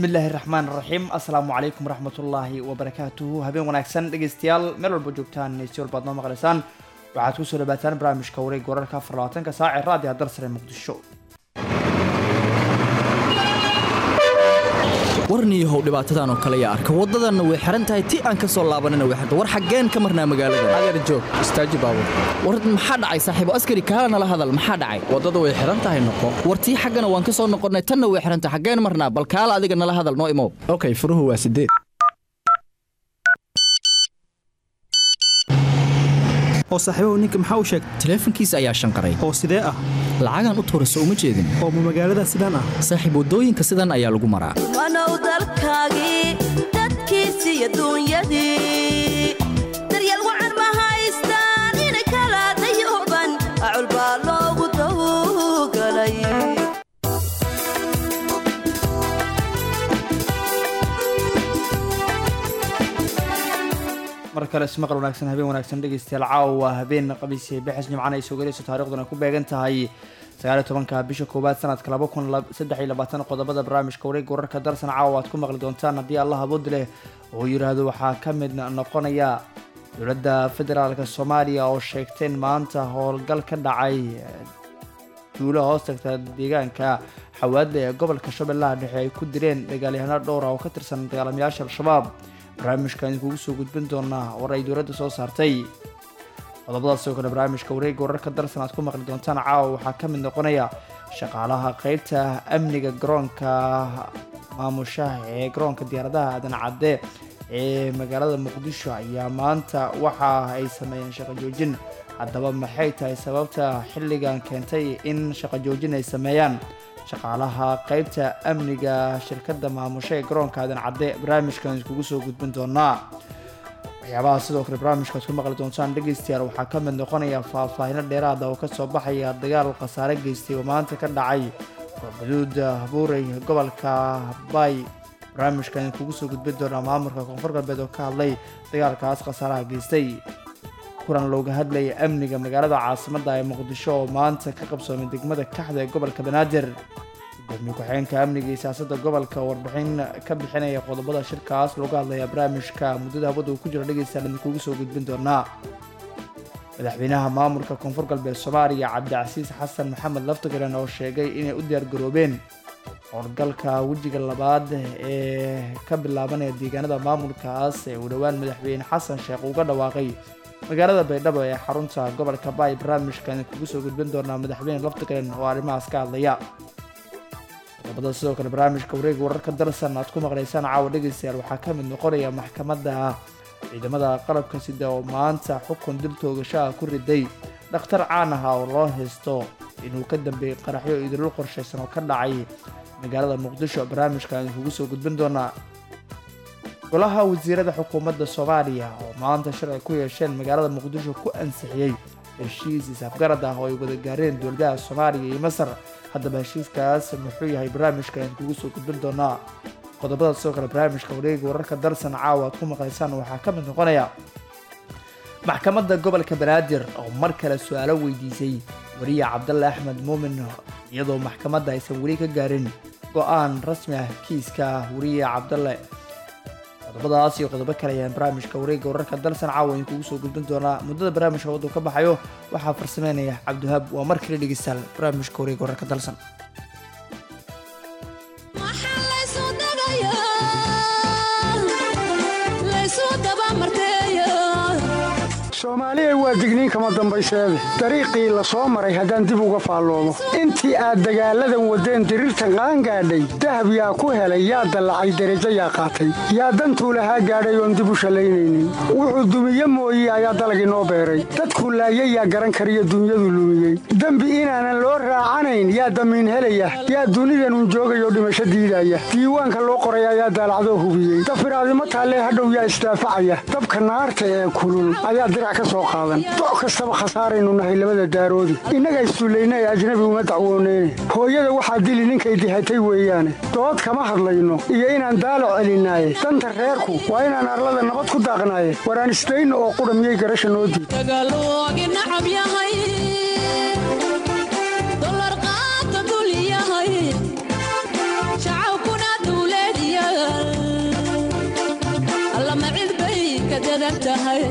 bismillaahi raxmaan raxiim assalaamu calaykum waraxmatullaahi wabarakaatuhu habeen wanaagsan dhegeystayaal meel walba joogtaan si walbaad noo maqlaysaan waxaad kusoo dhawaataan barnaamijka wareeg wararka afar labaatanka saac ee raadiga darsare muqdisho warniyahow dhibaatadan oo kale yaa arka waddadanna way xihan tahay ti aan ka soo laabanana way xirta war xaggeen ka marnaa magaalada adeer joog istaaji baabur war maxaa dhacay saaxiibo askari kaala nala hadal maxaa dhacay waddada way xihan tahay noqo war tii xaggana waan ka soo noqonnay tanna way xihan tahay xaggeen marnaa bal kaala adiga nala hadal noo imow okay furuhu waa sideed oo saaxiibahu ninka maxaa u sheegtay taleefankiisa ayaa shanqaray oo sidee ah lacagaan u tuura soo uma jeedin oo ma magaalada sidaan ah saaxiib waddooyinka sidan ayaa lagu maraa wanow dalkaagii dadkiisi iyo duunyadii daryeel wacan ma haystaan inay kala dayooban acul baa loogu dawgalay mar kale ismaqal wanaagsan habeen wanaagsan dhegeystayaal caawa waa habeen qabiisi bixis jimcana ay soo gelayso taariikhduna ku beegan tahay sagaaliyo tobanka bisha koowaad sanadka laba kun saddex iyo labaatan qodobada barnaamijka wareega wararka darsan caawa aad ku maqli doontaan haddii allah abood leh oo yidhaahdo waxaa ka mid noqonaya dowladda federaalka soomaaliya oo sheegteen maanta howlgal ka dhacay duulo hoos tagta deegaanka xawaadle ee gobolka shabeellaha dhexe ay ku direen dagaalyahano dhowra oo ka tirsan dagaalamayaasha al-shabaab barnaamijka idinkugu soo gudbin doonaa war ay dowladda soo saartay qodobadaas oo kale barnaamijka wareega wararka darsan aad ku maqli doontaan caawa waxaa ka mid noqonaya shaqaalaha qeybta amniga garoonka maamushaha ee garoonka diyaaradaha aadan cadde ee magaalada muqdisho ayaa maanta waxa ay sameeyeen shaqo joojin haddaba maxay tahay sababta xilligan keentay in shaqo joojin ay sameeyaan shaqaalaha qeybta amniga shirkadda maamusho ee garoonka aadan cadde barnaamijkan iskugu soo gudbin doonaa waxyaabaha sidoo kale barnaamijkaad ku maqli doontaan dhegeystayaal waxaa ka mid noqonaya faahfaahino dheeraada oo kasoo baxaya dagaal khasaare geystay oo maanta ka dhacay xuduud buurey gobolka bay barnaamijkan kugu soo gudbin doonaa maamulka koonfur galbeed oo ka hadlay dagaalkaas khasaaraha geystay kulan looga hadlayay amniga magaalada caasimadda ee muqdisho oo maanta ka qabsoomay degmada kaxda ee gobolka banaadir gudoomiye ku-xigeenka amniga iyo siyaasadda gobolka warbixin ka bixinaya qodobada shirkaas looga hadlaya barnaamijka muddada hawada uu ku jiro dhegeystayaal idinkugu soo gudbin doonaa madaxweynaha maamulka koonfur galbeed soomaaliya cabdicasiis xasan maxamed laftigaran oo sheegay inay u diyaargaroobeen howlgalka wejiga labaad ee ka bilaabanaya deegaanada maamulkaas ee uu dhowaan madaxweyne xasan sheekh uga dhawaaqay magaalada baydhabo ee xarunta gobolka baay barnaamijkan kugu soo gudbin doonaa madaxweyne laftigaran oo arrimahaas ka hadlaya qodobada sidoo kale barnaamijka wareega wararka darsan aad ku maqlaysaan caawa dhegeystayaal waxaa ka mid noqonaya maxkamadda ciidamada qalabka sida oo maanta xukun dil toogashaha ku riday dhakhtar caan aha oo loo haysto inuu ka dambeeyey qaraxyo idilul qorshaysan oo ka dhacay magaalada muqdisho barnaamijkan kugu soo gudbin doonaa golaha wasiirada xukuumadda soomaaliya oo maanta shir ay ku yeesheen magaalada muqdisho ku ansixiyey heshiis isafgarad ah oo ay wada gaareen dowladaha soomaaliya iyo masar haddaba heshiiskaas muxuu yahay barnaamijkan kugu soo gudbin doonaa qodobada sidoo kale barnaamijka wareega wararka darsan caawa aad ku maqlaysaan waxaa ka mid noqonaya maxkamadda gobolka banaadir oo mar kale su-aalo weydiisay wariye cabdalle axmed muumin iyadoo maxkamadda aysan weli ka gaarin go-aan rasmi ah kiiska wariye cabdalle qodobadaas iyo qodobo kale ayaan barnaamijka wareega wararka dalsan caawa in kugu soo gudbin doonaa muddada barnaamijka waddu ka baxayo waxaa farsameynaya cabdihaab waa mar kale dhegeystaal barnaamijka wareega wararka dalsan soomaaliya waa digniin kama dambayseede dariiqii la soo maray haddaan dib uga faalloomo intii aad dagaalladan waddeen diriirtan qaangaadhay dahab yaa ku helay yaa dallacay derajo yaa qaatay yaa dantuu lahaa gaadhay oon dib u shallaynaynin wuxuu dumiye mooye ayaa dalag inoo beeray dadkuu laayay yaa garan kariyo dunyadu lumiyey dembi inaanan loo raacanayn yaa damiin helaya yaa dunidanun joogayoo dhimasho diidaya diiwaanka loo qoray ayaa daalacdoo hubiyey dafiraadimo taallee hadhow yaa isdaafacaya dabka naarta ee kulul ayaa dirac ka soo qaadan doc kastaba khasaaraynu nahay labada daaroodi innaga issullayna ee ajnabi uma dacwooneyne hooyada waxaa dili ninkay dihatay weeyaane dood kama hadlayno iyo inaan daalo celinaaye danta reerku waa inaan arlada nabad ku daaqnaaye waraan isdayno oo qudha miyay garasha noo diid taagan tahay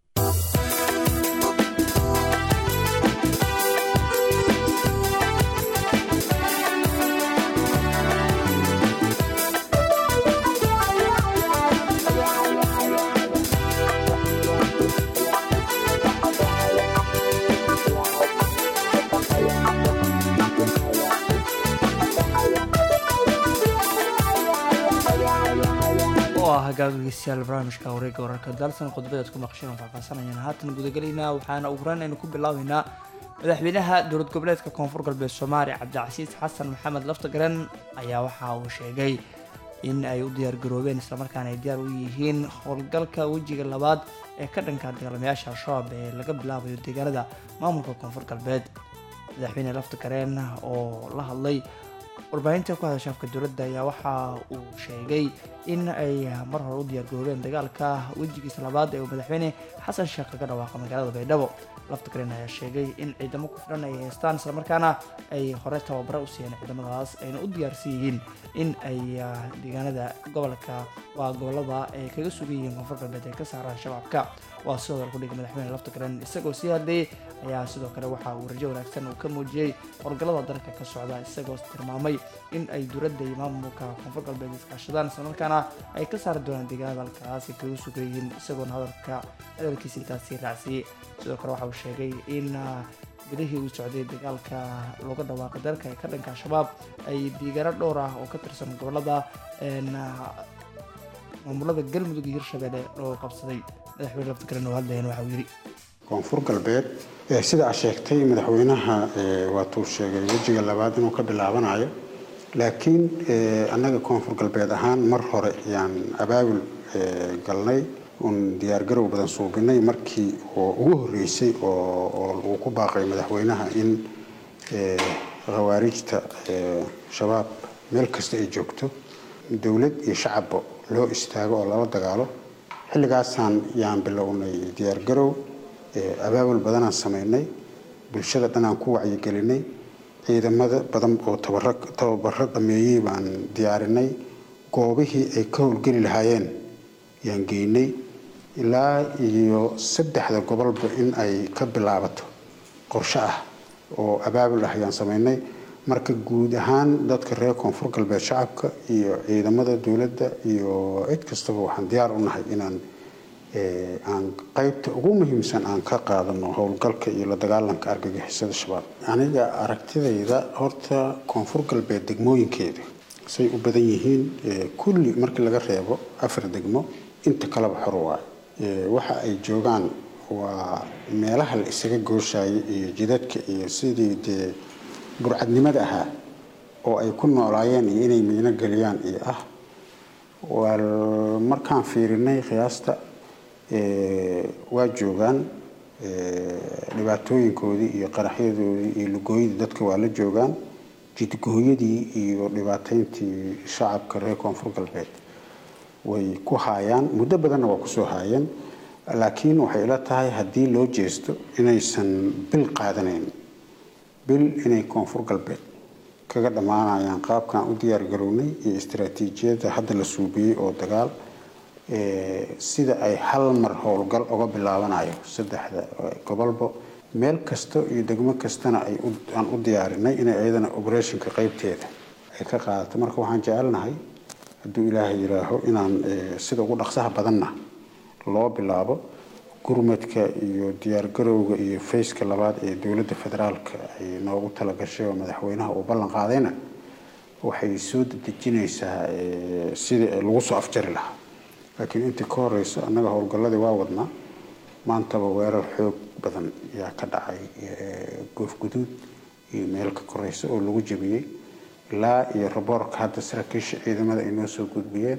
oo ah hagaagageystayaal barnaamijka wareegga wararka dalsan qodobadaad ku maqasheen oo faahfaasanayaan haatan gudagelaynaa waxaana ugu horaan aynu ku bilaabeynaa madaxweynaha dowlad goboleedka koonfur galbeed soomaaliya cabdicasiis xasan maxamed laftagaran ayaa waxa uu sheegay in ay u diyaargaroobeen islamarkaana ay diyaar u yihiin howlgalka wejiga labaad ee ka dhanka dagaalamayaasha al-shabaab ee laga bilaabayo deegaanada maamulka koonfur galbeed madaxweyne laftagareen oo la hadlay warbaahinta ku hadasha afka dowladda ayaa waxa uu sheegay in ay mar hore u diyaargaroobeen dagaalka wejigiisa labaad ee uu madaxweyne xasan sheekh kaga dhawaaqa magaalada baydhabo laftagareen ayaa sheegay in ciidamo ku filan ay haystaan islamarkaana ay hore tababare u siiyeen ciidamadaas ayna u diyaarsan yihiin in ay deegaanada gobolka waa gobolada ay kaga sugan yihiin koonfur galbeed ay ka saaraan shabaabka waa sidoo kale kudhigay madaxweyne laftagareen isagoo sii hadlayay ayaa sidoo kale waxa uu rajo wanaagsan uu ka muujiyey howlgallada dalka ka socda isagoo tilmaamay in ay dowladda iyo maamulka koonfur galbeed iskaashadaan islamarkaana ay ka saari doonaan deegaanada halkaas ay kaga sugan yihiin isagoona hadalka hadalkiisa intaasi raacsiiyey sidoo kale waxa uu sheegay in bilihii uu socday dagaalka looga dhawaaqay dalka ee ka dhanka al-shabaab ay deegaano dhowr ah oo ka tirsan gobolada maamulada galmudug iyo hirshabelle loo qabsaday madaxweyne laftigaran oo hadlayan waxa uu yidhi koonfur galbeed ee sida aad sheegtay madaxweynaha waatuu sheegay wejiga labaad inuu ka bilaabanayo laakiin annaga koonfur galbeed ahaan mar hore yaan abaabul galnay uun diyaargarow badan suubinay markii oo ugu horreysay oo uu ku baaqay madaxweynaha in khawaarijta shabaab meel kasta ay joogto dowlad iyo shacabba loo istaago oo lala dagaalo xilligaasaan yaan bilownay diyaargarow abaabul badanaan samaynay bulshada dhanaan ku wacyigelinay ciidamada badan oo tababaro dhameeyey baan diyaarinay goobihii ay ka howlgeli lahaayeen yaan geynay ilaa iyo saddexda gobolba in ay ka bilaabato qorshe ah oo abaabul ah yaan samaynay marka guud ahaan dadka reer koonfur galbeed shacabka iyo ciidamada dowladda iyo cid kastaba waxaan diyaar u nahay inaan aan qaybta ugu muhiimsan aan ka qaadano howlgalka iyo la dagaalanka argagixisada shabaab aniga aragtidayda horta koonfur galbeed degmooyinkeeda say u badan yihiin kulli markii laga reebo afar degmo inta kaleba xor waayo waxa ay joogaan waa meelaha la isaga gooshayay iyo jidadka iyo sidii dee burcadnimada ahaa oo ay ku noolaayeen iyo inay miino geliyaan iyo ah waa markaan fiirinay qiyaasta waa joogaan dhibaatooyinkoodii iyo qaraxyadoodii iyo lugooyadii dadka waa la joogaan jidgooyadii iyo dhibaateyntii shacabka reer koonfur galbeed way ku haayaan muddo badanna waa kusoo haayeen laakiin waxay ila tahay haddii loo jeesto inaysan bil qaadanayn bil inay koonfur galbeed kaga dhammaanayaan qaabkaan u diyaargarownay iyo istaraatiijiyadda hadda la suubiyey oo dagaal sida ay hal mar howlgal uga bilaabanayo saddexda gobolba meel kasta iyo degmo kastana ay aan u diyaarinay inay iyadana operationka qeybteeda ay ka qaadato marka waxaan jecelnahay hadduu ilaahay yidhaaho inaan sida ugu dhaqsaha badanna loo bilaabo gurmadka iyo diyaargarowga iyo fayska labaad ee dowladda federaalka ay noogu talagashay oo madaxweynaha uu ballan qaadayna waxay soo dedejinaysaa sidii lagu soo afjari lahaa laakiin intii ka horeyso annaga howlgalladii waa wadnaa maantaba weerar xoog badan yaa ka dhacay goof guduud iyo meel ka koreysa oo lagu jabiyey ilaa iyo raboorka hadda saraakiisha ciidamada ay noo soo gudbiyeen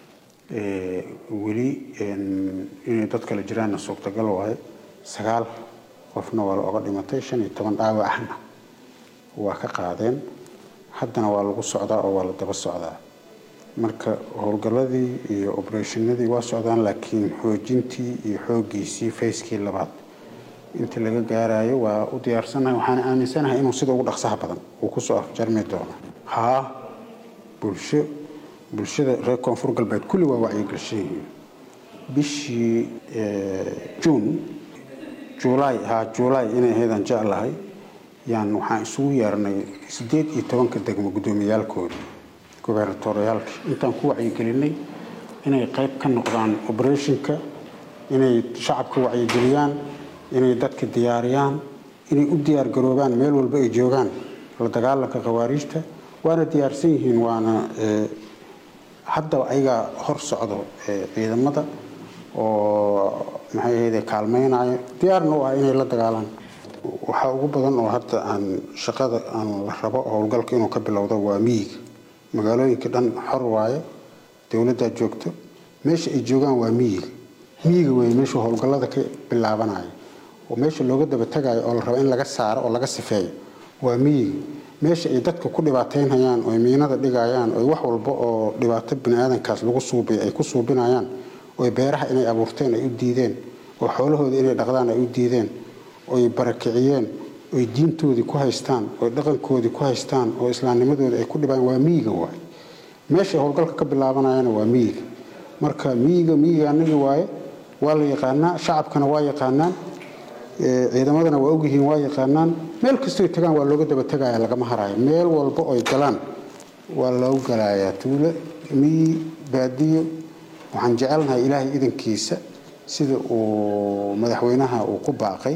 weli inay dad kale jiraanna suurtagal waaye sagaal qofna waa la oga dhimatay shan iyo toban dhaawacna waa ka qaadeen haddana waa lagu socdaa oo waa la daba socdaa marka howlgalladii iyo obereshinadii waa socdaan laakiin xoojintii iyo xooggiisii fayskii labaad inta laga gaarayo waa u diyaarsanahay waxaan aaminsanahay inuu sida ugu dhaqsaha badan uu kusoo afjarmi doono haa bulsho bulshada reer koonfur galbeed kulli waa wacyigashan yihiin bishii juun juulaay ha juulaay inay ahaydaan jeclahay yaan waxaan isugu yeernay siddeed iyo tobanka degmo guddoomiyaalkooda gobernatoriyaalka intaan ku wacyigelinay inay qayb ka noqdaan operationka inay shacabka wacyigeliyaan inay dadka diyaariyaan inay u diyaar garoobaan meel walba ay joogaan la dagaalanka khawaariijta waana diyaarsan yihiin waana hadda ayagaa hor socdo ciidamada oo maxay ahayde kaalmeynaya diyaarna u ah inay la dagaalaan waxaa ugu badan oo hadda aan shaqada aan la rabo howlgalka inuu ka bilowdo waa miyiga magaalooyinka dhan xor waaye dowladdaa joogto meesha ay joogaan waa miyiga miyiga wey meesha howlgallada ka bilaabanaya oo meesha looga daba tagayo oo la rabo in laga saaro oo laga sifeeyo waa miyiga meesha ay dadka ku dhibaateynayaan oo miinada dhigayaan oo wax walba oo dhibaato biniaadankaas lagu suubay ay ku suubinayaan oo beeraha inay abuurteen ay u diideen oo xoolahooda inay dhaqdaan ay u diideen oy barakiciyeen oy diintoodii ku haystaan oy dhaqankoodii ku haystaan oo islaamnimadooda ay ku dhibaan waa miyiga waay meesha howlgalka ka bilaabanayana waa miyiga marka miyiga miyiga anagi waaye waa la yaqaanaa shacabkana waa yaqaanaan ciidamadana waa ogyihiin waa yaqaanaan meel kastoy tagaan waa looga daba tegaya lagama harayo meel walba oy galaan waa loogu galayaa tuulo miyi baadiyo waxaan jecelnahay ilaahay idankiisa sida uu madaxweynaha uu ku baaqay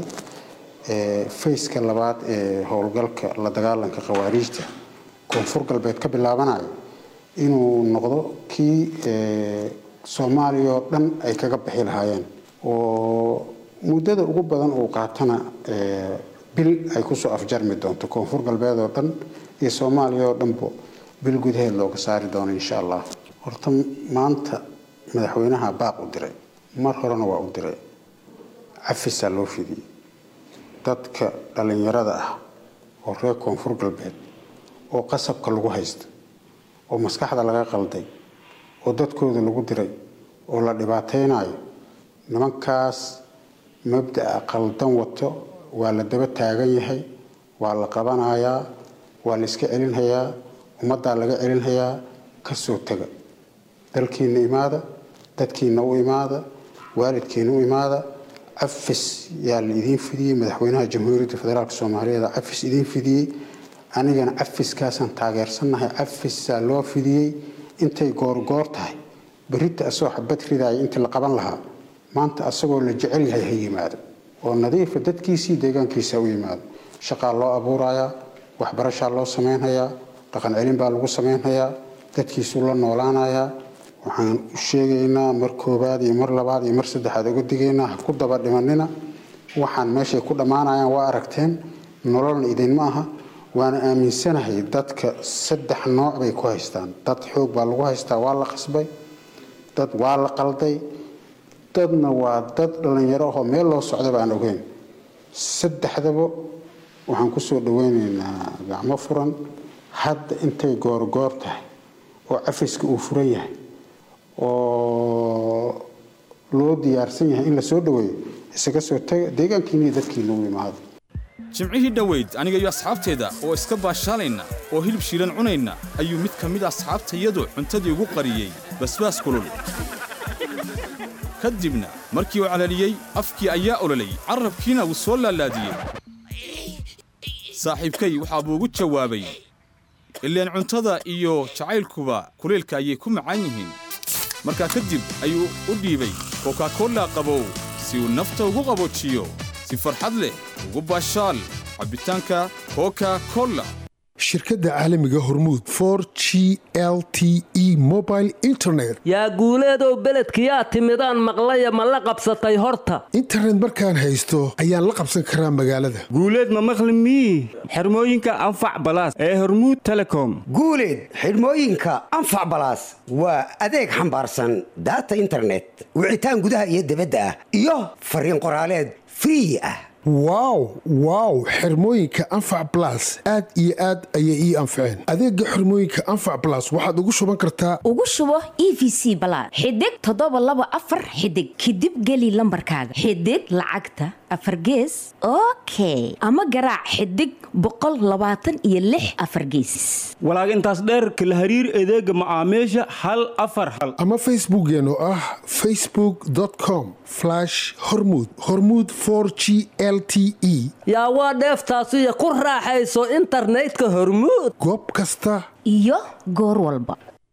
fayska labaad ee howlgalka la dagaalanka khawaariijta koonfur galbeed ka bilaabanayo inuu noqdo kii soomaaliya oo dhan ay kaga bixi lahaayeen oo muddada ugu badan uu qaatana bil ay kusoo afjarmi doonto koonfur galbeed oo dhan iyo soomaaliya oo dhanbo bil gudaheed looga saari doono insha allah horta maanta madaxweynaha baaq u diray mar horena waa u diray cafisaa loo fidiyey dadka dhallinyarada ah oo reer koonfur galbeed oo qasabka lagu haysta oo maskaxda laga qalday oo dadkooda lagu diray oo la dhibaataynayo nimankaas mabda'a qaldan wato waa la daba taagan yahay waa la qabanayaa waa la iska celinhayaa ummaddaa laga celinhayaa ka soo taga dalkiinna imaada dadkiinna u imaada waalidkiina u imaada cafis yaa la idiin fidiyey madaxweynaha jamhuuriyadda federaalk soomaaliyeed cafis idiin fidiyey anigana cafiskaasaan taageersannahay cafisaa loo fidiyey intay goorgoor tahay berita asagoo xabad ridaaya intii la qaban lahaa maanta asagoo la jecel yahay ha yimaado oo nadiifa dadkiisii deegaankiisa u yimaado shaqaa loo abuurayaa waxbarashaa loo samaynhayaa dhaqan celin baa lagu samaynhayaa dadkiisuu la noolaanayaa waxaan u sheegaynaa mar koobaad iyo mar labaad iyo mar saddexaad uga digaynaa ha ku daba dhimanina waxaan meeshay ku dhammaanayaan waa aragteen nololna idinma aha waana aaminsanahay dadka saddex nooc bay ku haystaan dad xoog baa lagu haystaa waa la qasbay dad waa la qalday dadna waa dad dhallinyaro ahoo meel loo socdaba aan ogeyn saddexdaba waxaan kusoo dhaweynaynaa gacmo furan hadda intay goorgoor tahay oo cafiska uu furan yahay oo loo diyaarsan yahay in la soo dhaweeyo isaga soo taga deegaankiina iyo dadkiina u imaado jimcihii dhoweyd aniga iyo asxaabteeda oo iska baashaalayna oo hilib shiilan cunayna ayuu mid ka mid asxaabtayadu cuntadii ugu qariyey basbaas kulul ka dibna markii uu calaliyey afkii ayaa ololay carrabkiina wuu soo laalaadiyey saaxiibkay waxaa buu ugu jawaabay ileen cuntada iyo jacaylkuba kulaylka ayay ku macaan yihiin markaa kadib ayuu u dhiibay kokakolla qabow si uu nafta ugu qaboojiyo si farxad leh ugu baashaal cabbitaanka koka kolla shirkadda caalamiga hormuud for g l t e mobile internet yaa guuleedow beledkiyaa timidaan maqlaya ma la qabsatay horta internet markaan haysto ayaan la qabsan karaa magaalada guuleed ma maqli mii xirmooyinka anfac balaas ee hormuud telecom guuleed xidhmooyinka anfac balaas waa adeeg xambaarsan daata internet wicitaan gudaha iyo dibadda ah iyo fariin qoraaleed free ah wow wow xirmooyinka anfac blas aad iyo aad ayay ii anfaceen adeega xirmooyinka anfac blas waxaad ugu shuban kartaa ugu shubo e v c balaad xidig toddoba laba afar xidig kadib geli lambarkaaga xidig lacagta afar gees okay ama garaac xidig boqol labaatan iyo lix afar geesis walaag intaas dheerka la hariir adeega macaamiisha hal afar hal ama facebookeen oo ah facebookcom hormud hormud g l t e yaa waa dheeftaasiyo ku raaxayso internetka hormuud goob kasta iyo goor walba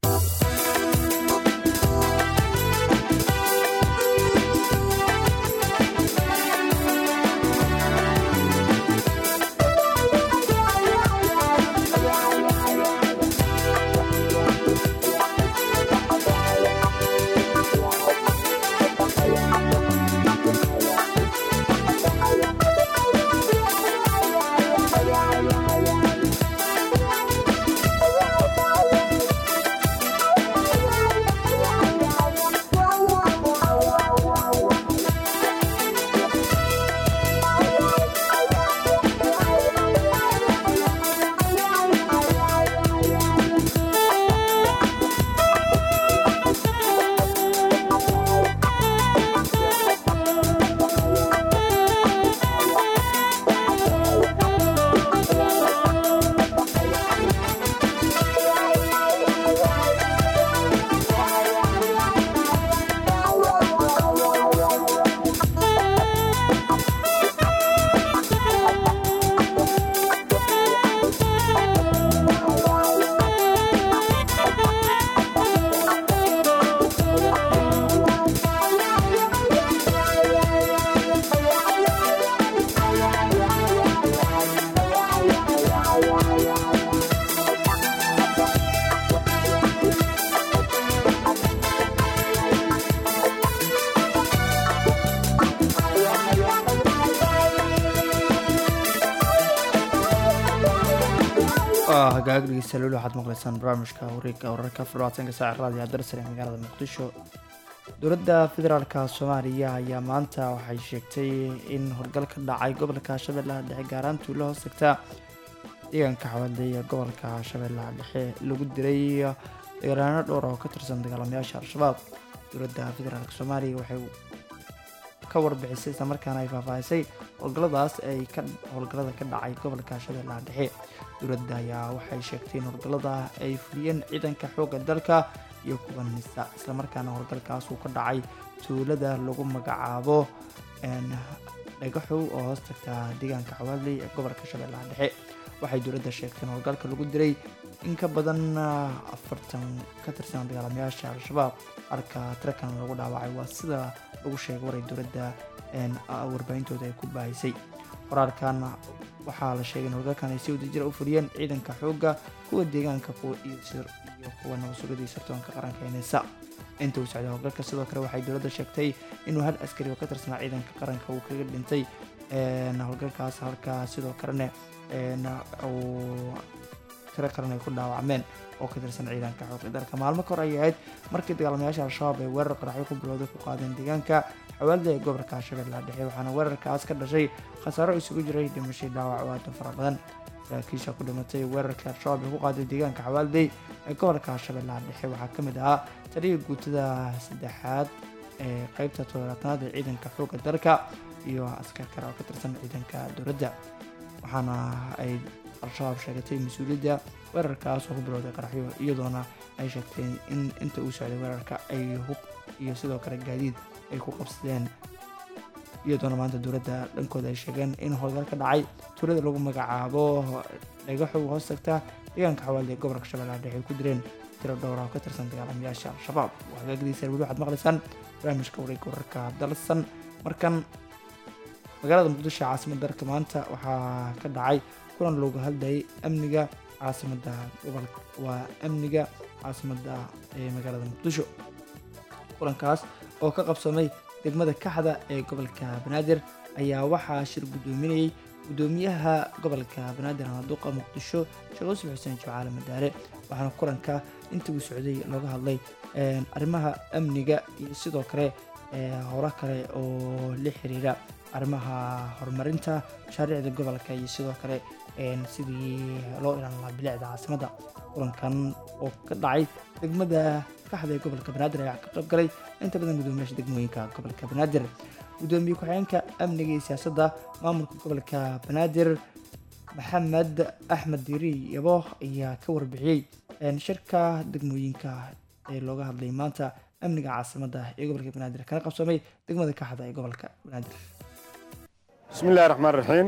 hagaag dhegeystayaal weli waxaad maqlaysaan barnaamijka wareegga wararka fadhawaatanka saaca raadiyo darsare ee magaalada muqdisho dowladda federaalka soomaaliya ayaa maanta waxay sheegtay in howlgal ka dhacay gobolka shabeellaha dhexe gaaraan tuulo hoos tagta deegaanka xawaalday ee gobolka shabeellaha dhexe lagu diray dagaalyaano dhowr oo ka tirsan dagaalamayaasha al-shabaab dowladda federaalk soomaaliya waxay ka warbixisay islamarkaana ay faahfaahisay howlgalladaas ay ka howlgallada ka dhacay gobolka shabeellaha dhexe dowladda ayaa waxay sheegtay in howlgallada ay fuliyeen ciidanka xoogga dalka iyo kuwa nisa islamarkaana howlgalkaas uu ka dhacay tuulada lagu magacaabo dhagaxow oo hoos tagta deegaanka xawaaley ee gobolka shabeellaha dhexe waxay dowladda sheegtay in howlgalka lagu diray in ka badan afartan ka tirsan dagaalamayaasha al-shabaab halka tirakan lagu dhaawacay waa sida lagu sheegay waray dowladda warbaahintooda ay ku baahisay qoraalkan waxaa la sheegay in howlgalkan ay si wadajira u fuliyeen ciidanka xoogga kuwa deegaanka iyo kuwa nabadsugadii sirtoonka qaranka ee nisa inta uu socday howlgalka sidoo kale waxay dowladda sheegtay inuu hal askari oo ka tirsanaa ciidanka qaranka uu kaga dhintay howlgalkaas halka sidoo kalena uu tiro kalena ay ku dhaawacmeen oo ka tirsan ciidanka xoogga dalka maalmo kahor ayay ahayd markii dagaalamayaasha al-shabaab ay weerar qaraxyo ku bilowday ku qaadeen deegaanka xawaalda ee gobolka shabeellaha dhexe waxaana weerarkaas ka dhashay khasaaro isugu jiray dhimashay dhaawac oo aad u fara badan saraakiisha ku dhimatay weerarkii al-shabaab ee ku qaaday deegaanka xawaalday ee gobolka shabeellaha dhexe waxaa ka mid ahaa taliya guutada saddexaad ee qeybta toddobaatanaad ee ciidanka xoogga dalka iyo askar kale oo ka tirsan ciidanka dowladda waxaana ay al-shabaab sheegatay mas-uuliyadda weerarkaas oo ku bilowday qaraxyo iyadoona ay sheegteen in inta uu socday weerarka ay hub iyo sidoo kale gaadiid ay ku qabsadeen iyadoona maanta dowladda dhankooda ay sheegeen in howlgal ka dhacay tuulada lagu magacaabo dhagaxow hoos tagta deegaanka xawaalda ee gobolka shabeellaha dhexe ay ku direen tiro dhowra oo ka tirsan dagaalamayaasha al-shabaab hagaagadiisa weli waxaad maqlaysaan barnaamijka wareegga wararka dalsan markan magaalada muqdisho caasimada dalka maanta waxaa ka dhacay kulan loogu hadlayay amniga caasimada gobolka waa amniga caasimada ee magaalada muqdisho kulankaas oo ka qabsamay degmada kaxda ee gobolka banaadir ayaa waxaa shir guddoominayay guddoomiyaha gobolka banaadir hanaduqa muqdisho sheekh yuusuf xuseen jacaale madaare waxaana kulanka intii uu socday looga hadlay arrimaha amniga iyo sidoo kale howlo kale oo la xiriira arrimaha horumarinta mashaariicda gobolka iyo sidoo kale sidii loo ilaalin lahaa bilicda caasimadda kulankan oo ka dhacay degmada kaxda ee gobolka banaadir ayaa ka qayb galay inta badan gudoomiyaasha degmooyinka gobolka banaadir gudoomiye ku-xigeenka amniga iyo siyaasadda maamulka gobolka banaadir maxamed axmed diiri yabo ayaa ka warbixiyey shirka degmooyinka ee looga hadlay maanta amniga caasimadda ee gobolka banaadir kana qabsoomay degmada kaxda ee gobolka banaadir bismi illahi raxmaan raxiim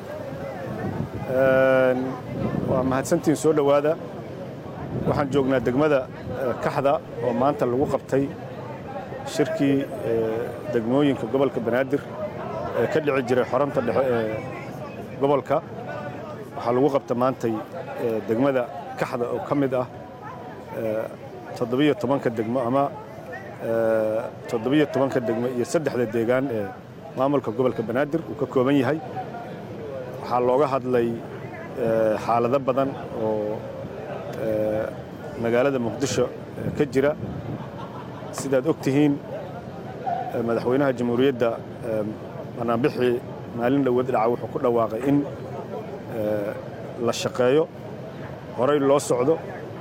waa mahadsantiin soo dhowaada waxaan joognaa degmada kaxda oo maanta lagu qabtay shirkii degmooyinka gobolka banaadir ee ka dhici jiray xoranta dhexe ee gobolka waxaa lagu qabta maantay degmada kaxda oo ka mid ah toddobiyo tobanka degmo ama toddobiyo tobanka degmo iyo saddexda deegaan ee maamulka gobolka banaadir uu ka kooban yahay waxaa looga hadlay xaalado badan oo magaalada muqdisho ka jira sidaad og tihiin madaxweynaha jamhuuriyadda banaanbixii maalin dhowad dhaca wuxuu ku dhawaaqay in la shaqeeyo horay loo socdo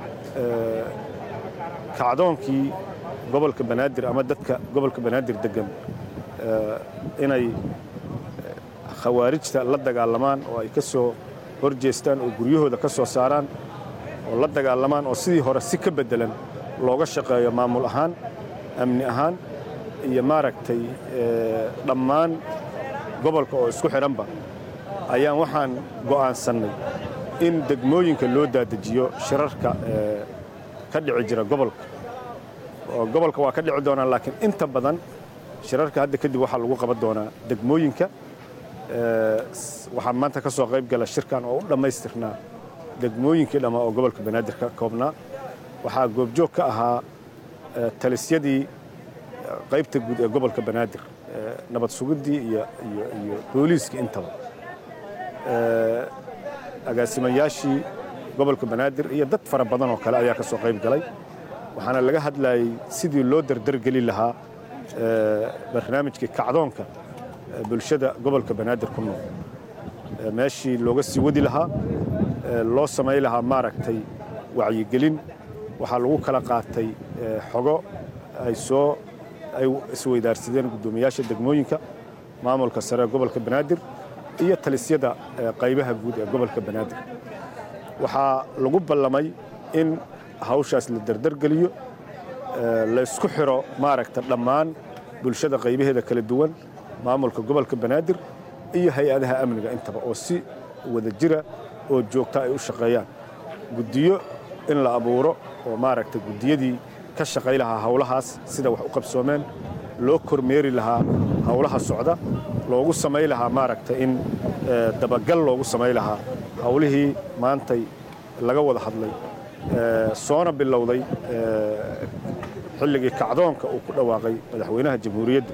kacdoonkii gobolka banaadir ama dadka gobolka banaadir deggan inay khawaarijta la dagaalamaan oo ay ka soo hor jeestaan oo guryahooda ka soo saaraan oo la dagaalamaan oo sidii hore si ka beddelan looga shaqeeyo maamul ahaan amni ahaan iyo maaragtay dhammaan gobolka oo isku xidhanba ayaan waxaan go'aansannay in degmooyinka loo daadejiyo shirarka ka dhici jira gobolka oo gobolka waa ka dhici doonaa laakiin inta badan shirarka hadda kadib waxaa lagu qaban doonaa degmooyinka waxaa maanta ka soo qayb gala shirkan oo u dhammaystirnaa degmooyinkii dhammaa oo gobolka banaadir ka koobnaa waxaa goobjoog ka ahaa talisyadii qaybta guud ee gobolka banaadir nabad sugiddii iyo iyo booliiskii intaba agaasimayaashii gobolka banaadir iyo dad fara badan oo kale ayaa ka soo qayb galay waxaana laga hadlayay sidii loo dardargeli lahaa barnaamijkii kacdoonka bulshada gobolka banaadir ku nool meeshii looga sii wadi lahaa loo samay lahaa maaragtay wacyigelin waxaa lagu kala qaatay xogo ay soo ay isweydaarsadeen guddoomiyaasha degmooyinka maamulka sare ee gobolka banaadir iyo talisyada qaybaha guud ee gobolka banaadir waxaa lagu ballamay in hawshaas la dardargeliyo laysku xiro maaragta dhammaan bulshada qaybaheeda kala duwan maamulka gobolka banaadir iyo hay-adaha amniga intaba oo si wada jira oo joogta ay u shaqeeyaan guddiyo in la abuuro oo maaragta guddiyadii ka shaqay lahaa hawlahaas sida wax u qabsoomeen loo kormeeri lahaa hawlaha socda loogu samay lahaa maaragta in dabagal loogu samay lahaa hawlihii maantay laga wada hadlay soona bilowday xilligii kacdoonka uu ku dhawaaqay madaxweynaha jamhuuriyadda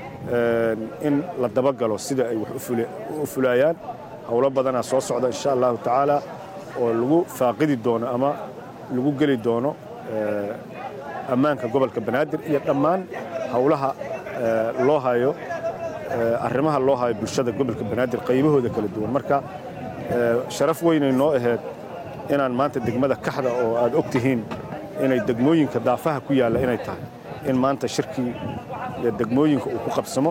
in la dabagalo sida ay wax u fulayaan howlo badanaa soo socda insha allahu tacaala oo lagu faaqidi doono ama lagu geli doono ammaanka gobolka banaadir iyo dhammaan howlaha loo hayo arrimaha loo hayo bulshada gobolka banaadir qaybahooda kala duwan marka sharaf weynay noo ahayd inaan maanta degmada kaxda oo aad og tihiin inay degmooyinka daafaha ku yaalla inay tahay in maanta shirkii iyo degmooyinka uu ku qabsamo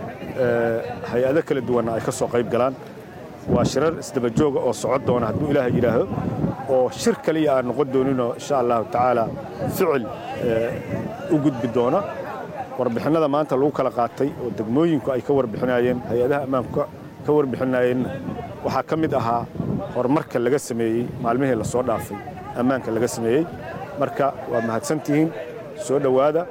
hay-ado kala duwanna ay ka soo qayb galaan waa shirar isdabajooga oo socon doona hadduu ilaahay yidhaaho oo shir kaliya aan noqon dooninoo insha allahu tacaala ficil u gudbi doona warbixinnada maanta lagu kala qaatay oo degmooyinku ay ka warbixinayeen hay-adaha ammaanku ka warbixinayeenna waxaa ka mid ahaa horumarka laga sameeyey maalmihii la soo dhaafay ammaanka laga sameeyey marka waa mahadsantihiin soo dhowaada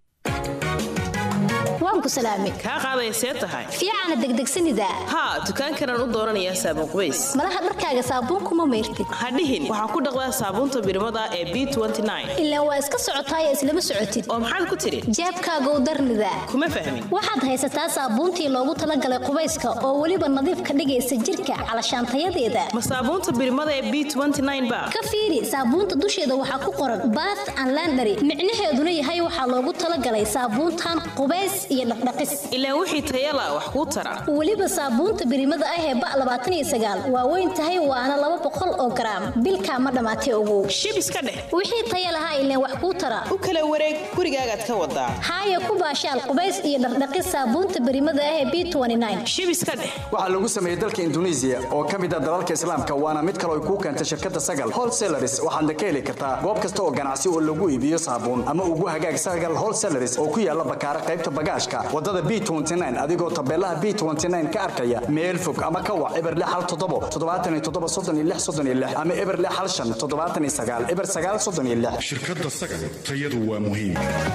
waan ku salaamay kaa qaaday see tahay fiicana degdegsanida haa dukaankanaan u dooranayaa saabuun qubays malaha dharkaaga saabuunkuma mayrtid hadhihin waxaa ku dhaqdaa saabuunta birmada ee b ilaa waa iska socotaay islama socotid oo maxaad ku tidhi jeebkaagow darnida kuma fahmin waxaad haysataa saabuuntii loogu talagalay qubayska oo weliba nadiif ka dhigaysa jirka calashaantayadeeda ma saabuunta birmada ee b ba ka fiiri saabuunta dusheeda waxaa ku qoran bath and landary micnaheeduna yahay waxaa loogu talagalay saabuuntan qubays iyo dhaqdhaqis ilaa wixii tayala wax kuu tara weliba saabuunta birimada ah ee ba labaatan iyo sagaal waa weyn tahay waana laba boqol oo garaam bilkaa ma dhammaatay ogow shib iska dheh wixii taya lahaa ileen wax kuu tara u kala wareeg gurigaagaad ka wadaa haaya ku baashaal qubays iyo dhaqdhaqis saabuunta birimada ah ee b shib iska dheh waxaa lagu sameeyey dalka induneisiya oo ka mid ah dalalka islaamka waana mid kale ay kuu keentay shirkadda sagal wholesalaris waxaadna ka heli kartaa goob kasta oo ganacsi oo lagu iibiyo saabuun ama ugu hagaag sagal wholesalaris oo ku yaala bakaara qaybta bagaashka wadada b adigoo tabeelaha b ka arkaya meel fog ama ka wac eber hal toddobo toddobaatan iyo toddoba soddon iyo lix soddon iyo lix ama eber hal shan toddobaatan iyo sagaal eber sagaal soddon iyo lix shirkadda sagal tayadu waa muhiim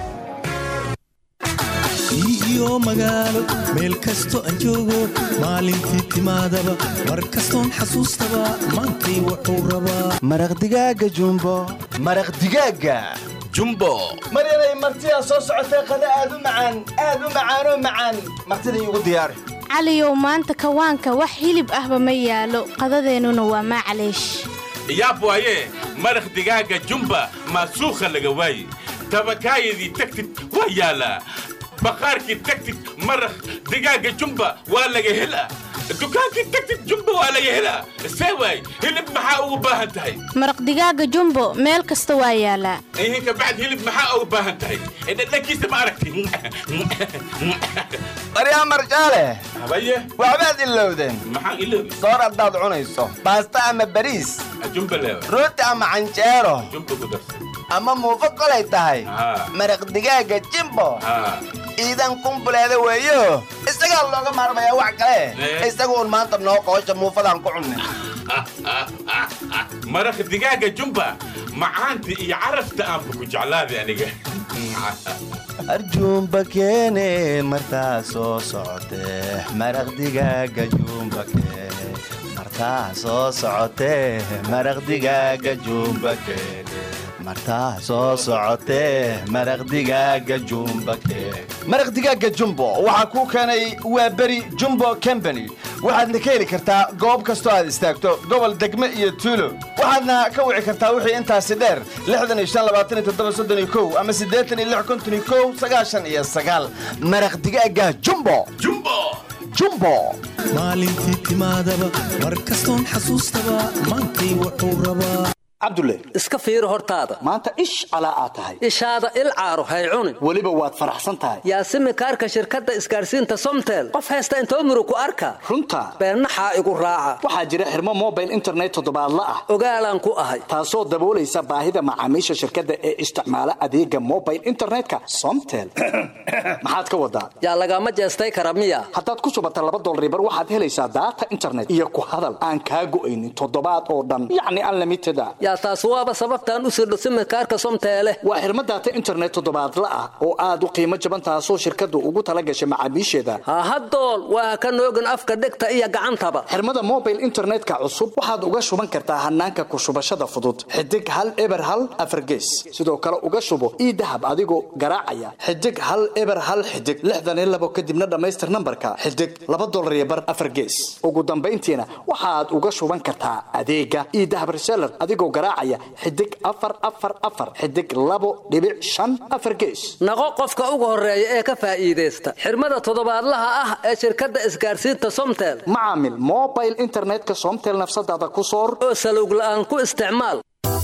iyo magaalo meel kasto aan joogo maalintii timaadaba mar kastoon xasuustaba maantay wuxuu rabaa maraq digaaga jumbo maraq digaaga jumbo mar inay martidaa soo socotay qada aad u macaan aad u macaanoo macaan martida iigu diyaari caliyow maanta kawaanka wax hilib ahba ma yaalo qadadeennuna waa maclaysh yaab waaye maraq digaaga jumba maasuukha laga waaye tabakaayadii tagtid waa yaalaa baqaarkii tagtid maraq digaaga jumba waa laga helaa dukaankii tagtid jumba waa laga helaa see waay hilib maxaa ugu baahan tahay maraq digaaga jumbo meel kasta waa yaalaa ihinka bacd hilib maxaa ugu baahan tahay dhadhankiisa ma aragti baryaa marjaale habaye waxbaad ilowdeen maxaan iloobi soor haddaad cunayso baasta ama bariis jumba leewa rooti ama canjeero jumba ku darsan ama muufo kolay tahay maraq digaaga jimbo iidan kumbuleeda weeyo isagaa looga maarmayaa wax kale isaga uun maanta noo qoosha muufadaan ku cunnay maraq digaaga jumba macaanta iyo carafta aanba ku jeclaaday aniga arjuumba keene martaa soo socotee maraq digaaga juumba keene martaa soo socotee maraq digaaga juumba keene martaa soo socotee maraq digaaga jumba keene maraq digaaga jumbo waxaa kuu keenay waa beri jumbo combany waxaadna ka heli kartaa goob kastoo aad istaagto gobol degme iyo tuulo waxaadna ka wici kartaa wixii intaasi dheer ama iyo maraq digaaga jumbo jumbo maalintii timaadaba mar kastoon xasuustaba maantay wuxuu rabaa cabdulle iska fiiri hortaada maanta ish calaa aad tahay ishaada il caaro hay cunin weliba waad faraxsan tahay yaasimi kaarka shirkadda isgaadhsiinta somtel qof haysta intoo muru ku arka runta beennaxaa igu raaca waxaa jira xirmo mobile internet toddobaadla ah ogaalaan ku ahay taasoo daboolaysa baahida macaamiisha shirkadda ee isticmaala adeega mobile internetka somtel maxaad ka wadaa yaa lagama jeestay kara miya haddaad ku shubata laba dolribar waxaad helaysaa daata internet iyo ku hadal aan kaa go'aynin toddobaad oo dhan yacni unlimited a yaa taas waaba sababtaan u sirdho simikaarka somteele waa xirmo daata internet toddobaadla ah oo aad u qiimo jaban taasoo shirkaddu ugu tala gashay macaamiisheeda hahadool waa ka noogin afka dhegta iyo gacantaba xirmada mobile internetka cusub waxaad uga shuban kartaa hanaanka ku shubashada fudud xidig hal eber hal afargees sidoo kale uga shubo ii dahab adigoo garaacaya xidig hal eber hal xidig lixdan iyo labo kadibna dhammaystir nambarka xidig laba dolar iyo bar afargees ugu dambayntiina waxaad uga shuban kartaa adeega ii dahab reseller adigoo garaacaya xidig afar afar afar xidig labo dhibic shan afar gees naqo qofka ugu horeeya ee ka faa'iidaysta xirmada toddobaadlaha ah ee shirkadda isgaadhsiinta somtel macaamil mobile internetka somtel nafsadaada ku soor oo salowg la'aan ku isticmaal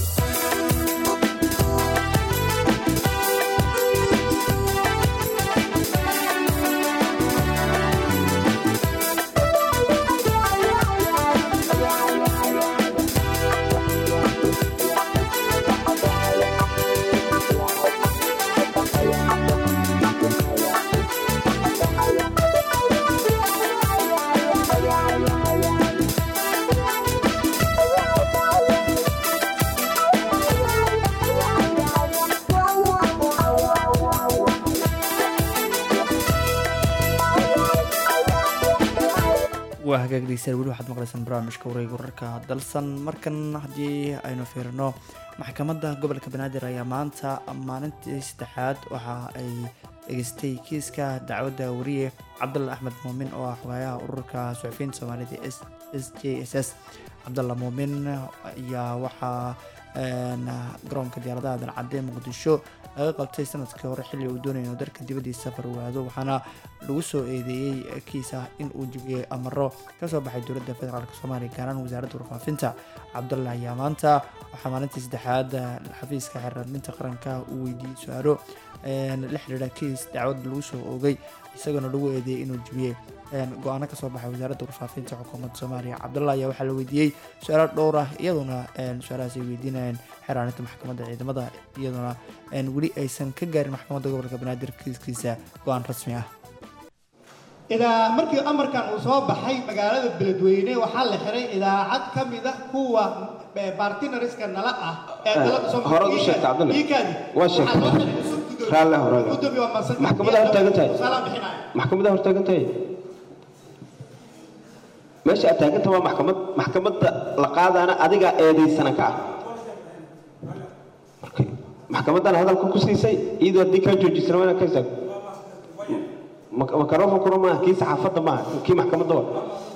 waa hagaag dhegeystayaal weli waxaad maqlaysaan barnaamijka wareega wararka dalsan markan haddii aynu fiirino maxkamadda gobolka banaadir ayaa maanta maalintii saddexaad waxa ay dhegeystay kiiska dacwadda wariye cabdalla axmed muumin oo ah xogaayaha ururka suxufiyiinta soomaalida s j s s cabdalla muumin ayaa waxaa garoonka diyaaradaha dancadee muqdisho laga qabtay sanadkii hore xilli uu doonaya inuu dalka dibadiisa safar waado waxaana lagu soo eedeeyey kiis ah in uu jibiyey amaro kasoo baxay dowladda federaalk soomaaliya gaaraan wasaaradda warfaafinta cabdalla ayaa maanta waxaa maalintii saddexaad xafiiska xeerarminta qaranka uu weydiiyey su-aalo la xidhiidha kiis dacwad lagu soo oogay isagoona lagu eedeeyey inuu jibiyey go-aano kasoo baxay wasaaradda warfaafinta xukuumadda soomaaliya cabdalla ayaa waxaa la weydiiyey su-aalo dhowr ah iyadoona su-aalahaas ay weydiinayeen xeraaninta maxkamadda ciidamada iyadoona weli aysan ka gaarin maxkamadda gobolka banaadir kiiskiisa go-aan rasmi ah idaa markii amarkan uu soo baxay magaalada beledweyne waxaa la xiray idaacad ka mid a kuwa bartinariska nala ah ee dalada horaad u sheegtay cabdalla waa sheegtay raalle horaad maxkamada hortaagan tahay maxkamada hortaagan tahay meesha aad taaganta waa maxkamad maxkamadda la qaadaana adigaa eedaysana ka ah maxkamaddana hadalka ku siisay iyadoo haddii kaa joojisana waa inaad ka istaagto makarofonkuna maaha kii saxaafadda maaha kii maxkamadda waa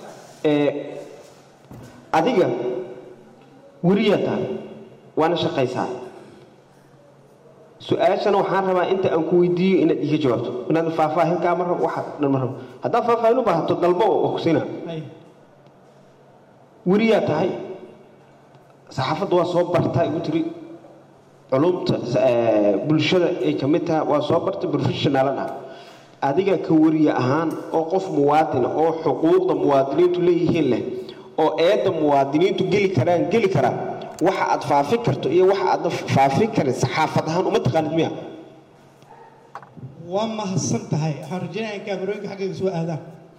adiga weriyaa tahay waana shaqaysaa su-aashana waxaan rabaa inta aan ku weydiiyo inaad iga jawaabto inaad faahfaahin kaa ma rabo waxa dhan ma rabo haddaad faahfaahin u baahato dalbo oo ku siinaa weriyaa tahay saxaafadda waa soo bartaa igu tiri culumta bulshada ay ka mid tahay waa soo bartay professionalan ah adiga ka weriye ahaan oo qof muwaadina oo xuquuqda muwaadiniintu leeyihiin leh oo eedda muwaadiniintu geli karaan geli karaan waxa aad faafin karto iyo waxa aadna faafin karin saxaafad ahaan uma taqaanid miya waa mahadsan tahay waxaan rajeynaya in kaamarooyinka xaggayga soo aadaan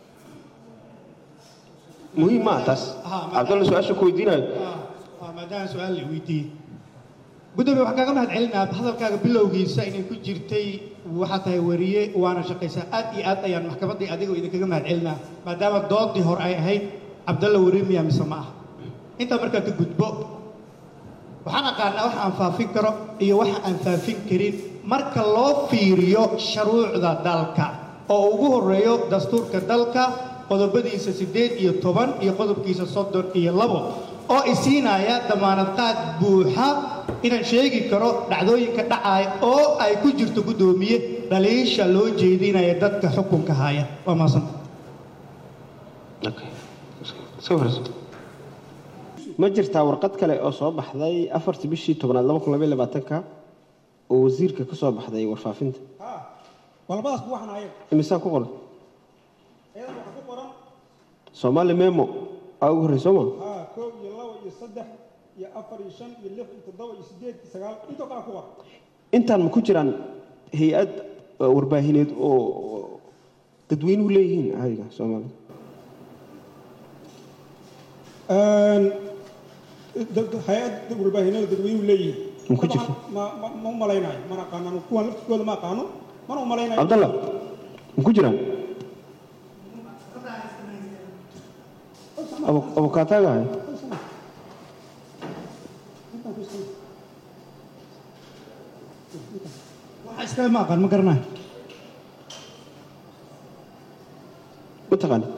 muhiim maa taas cabdalla su-aasha ku weydiinayo maadaama su-aal la weydiiyey gudoomiye waxaan kaaga mahad celinaa hadalkaaga bilowgiisa inay ku jirtay waxaa tahay wariye waana shaqaysaa aad iyo aad ayaan maxkamaddii adiga idinkaga mahad celinaa maadaama doodii hore ay ahayd cabdalla wariye miyaa mise ma ah intaa markaa ka gudbo waxaan aqaanaa waxa aan faafin karo iyo waxa aan faafin karin marka loo fiiriyo shuruucda dalka oo ugu horeeyo dastuurka dalka qodobadiisa siddeed iyo toban iyo qodobkiisa soddon iyo labo oo isiinaya damaanad qaad buuxa inaan sheegi karo dhacdooyinka dhacaaya oo ay ku jirto guddoomiye dhaliisha loo jeedinaya dadka xukunka haya waa maasanta ma jirtaa warqad kale oo soo baxday afartii bishii tobnaad laba kun labaiy labaatanka oo wasiirka ka soo baxday warfaafinta walbadaas ku waxaan ayaga imisaa ku qoran ayada waxaa ku qoran soomaali memo aa ugu horrey sooma haa koob iyo labo iyo saddex iyo afar iyo shan iyo lix iyo toddoba iyo siddeed iyo sagaal intoo kale ku qoran intaan ma ku jiraan hay-ad warbaahineed oo dadweynuhu leeyihiin caadiga soomaalida hay-ad warbaahineed dadweynuhu leeyihiin ma ku jirto ma ma ma u malaynayo mana aqaano kuwan laftirkooda ma aqaano mana u malaynayo cabdalla ma ku jiraan abukaataaga ahay waxa iskaga ma aqaan ma garanayo ma taqaani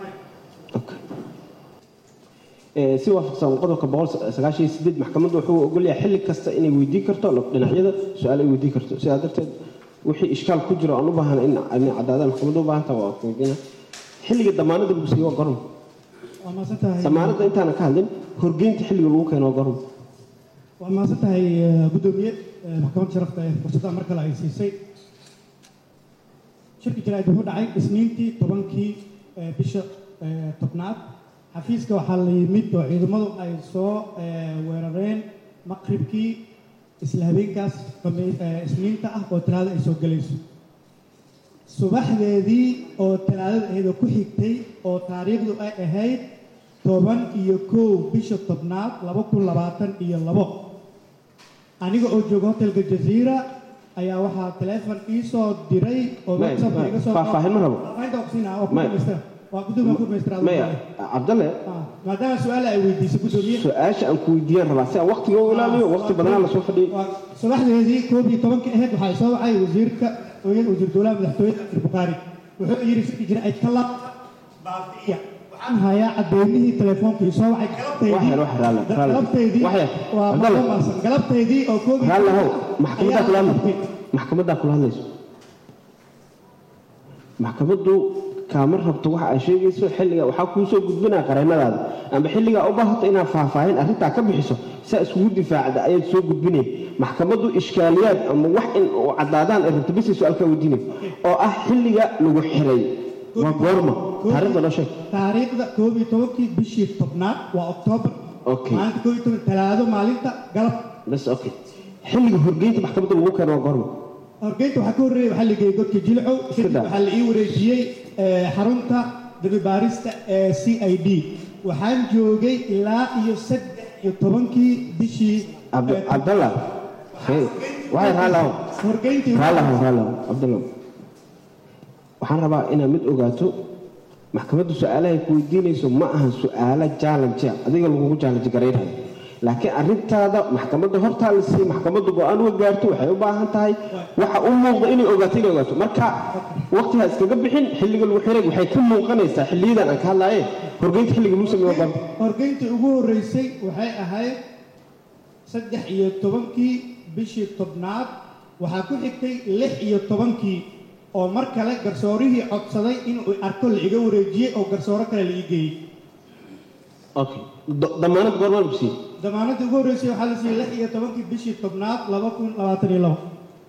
si waafaqsan qodobka boqol sagaashan iyo sideed maxkamaddu wuxuu ogolyahay xilli kasta inay weydiin karto dhinacyada su-aal ay weydiin karto sidaa darteed wixii ishkaal ku jiro aan u baahana in cadaadaan maxkamaddu u baahan taha waa weydiina xilliga damaanada lagu siiyo waa gorom waa maasan tahay damaanada intaana ka hadlin horgeynta xilliga lagu keeno waa gorom waa maasan tahay guddoomiye maxkamadda sharafta ee fursadda mar kale ay siisay shirki jaraa'id wuxuu dhacay isniintii tobankii bisha tobnaad xafiiska waxaa la yimid oo ciidamadu ay soo weerareen maqribkii isla habeenkaas isniinta ah oo talaada ay soo gelayso subaxdeedii oo talaadada ahayd oo ku xigtay oo taariikhdu ay ahayd toban iyo kow bisha tobnaad laba kun labaatan iyo labo aniga oo jooga hotelka jaziira ayaa waxaa teleefon ii soo diray oo whatsapp iga soo faahfaahin ma rabo Faahfaahinta waa ku siinaa, waa ku dhamaystira. waa gudoomiye ku dhamaystira maya cabdalle maadaama su-aal ay weydiisay gudoomiye su-aasha aan ku weydiiyaan rabaa si aan waqtiga u ilaaliyo waqti badanaa lasoo fadhiyay subaxdeedii koob iyo tobankii ahayd waxaa soo wacay wasiirka wasiir dowlaha madaxtooyada abdir bukhaari wuxuu yidhi shirki jira ay kala baabi'iya waxaan hayaa cadeymihii telefoonka isoo wacay wax yar wax raalle raalle galabteedii wax yar waa Abdallah. maamulsan galabteedii oo koobi raalle how maxkamaddaa kula hadlayso maxkamaddaa kula hadlayso maxkamaddu kaama rabto waxa ay sheegayso xilliga waxaa kuu soo gudbinaa qareennadaada amba xilligaa u baahato inaad faahfaahin arrintaa ka bixiso saa iskugu difaacda ayaad soo gudbinay maxkamaddu ishkaaliyaad ama wax in oo caddaadaan ay rabto bisay su-aalkaa weydiinay oo ah xilliga lagu xiray waa goorma taariikhda noo sheeg taariikhda koob iyo tobankii bishii tobnaad waa oktoobar okay maalinta koob iyo toban talaado maalinta galab bas okay xilliga horgeynta maxkamadda lagu keeno waa goorma horgeynta waxaa ka horreeyay waxaa la geeyey godka jilcow kadib daa. waxaa la ii wareejiyey eh, xarunta dabibaarista ee c i d waxaan joogay ilaa iyo saddex iyo tobankii bishii Abd- cabdallah hey, waxay raallahow horgeyntii raallahow raallahow cabdallah waxaan rabaa inaad mid ogaato maxkamaddu su-aalahay ku weydiinayso ma aha su-aalo jaalanjea adiga lagugu jaalanji garaynhayo laakiin arrintaada maxkamadda hortaa la siiyey maxkamaddu go-aan uga gaarto waxay u baahan tahay waxa u muuqda inay ogaato inay ogaato marka waqtigaa iskaga bixin xilliga lagu xiray waxay ka muuqanaysaa xilliyadan aan ka hadlaaye horgeynta xilliga lagu sameeyo waa goorma horgeyntii ugu horreysay waxay ahayd saddex iyo tobankii bishii tobnaad waxaa ku xigtay lix iyo tobankii oo mar kale garsoorihii codsaday inuu arko la iga wareejiyey oo garsooro kale la ii geeyey okay Do- damaanad goormaa lagu siiyey damaanadii ugu horreysay waxaa la siiyey lix iyo tobankii bishii tobnaad laba kun labaatan iyo labo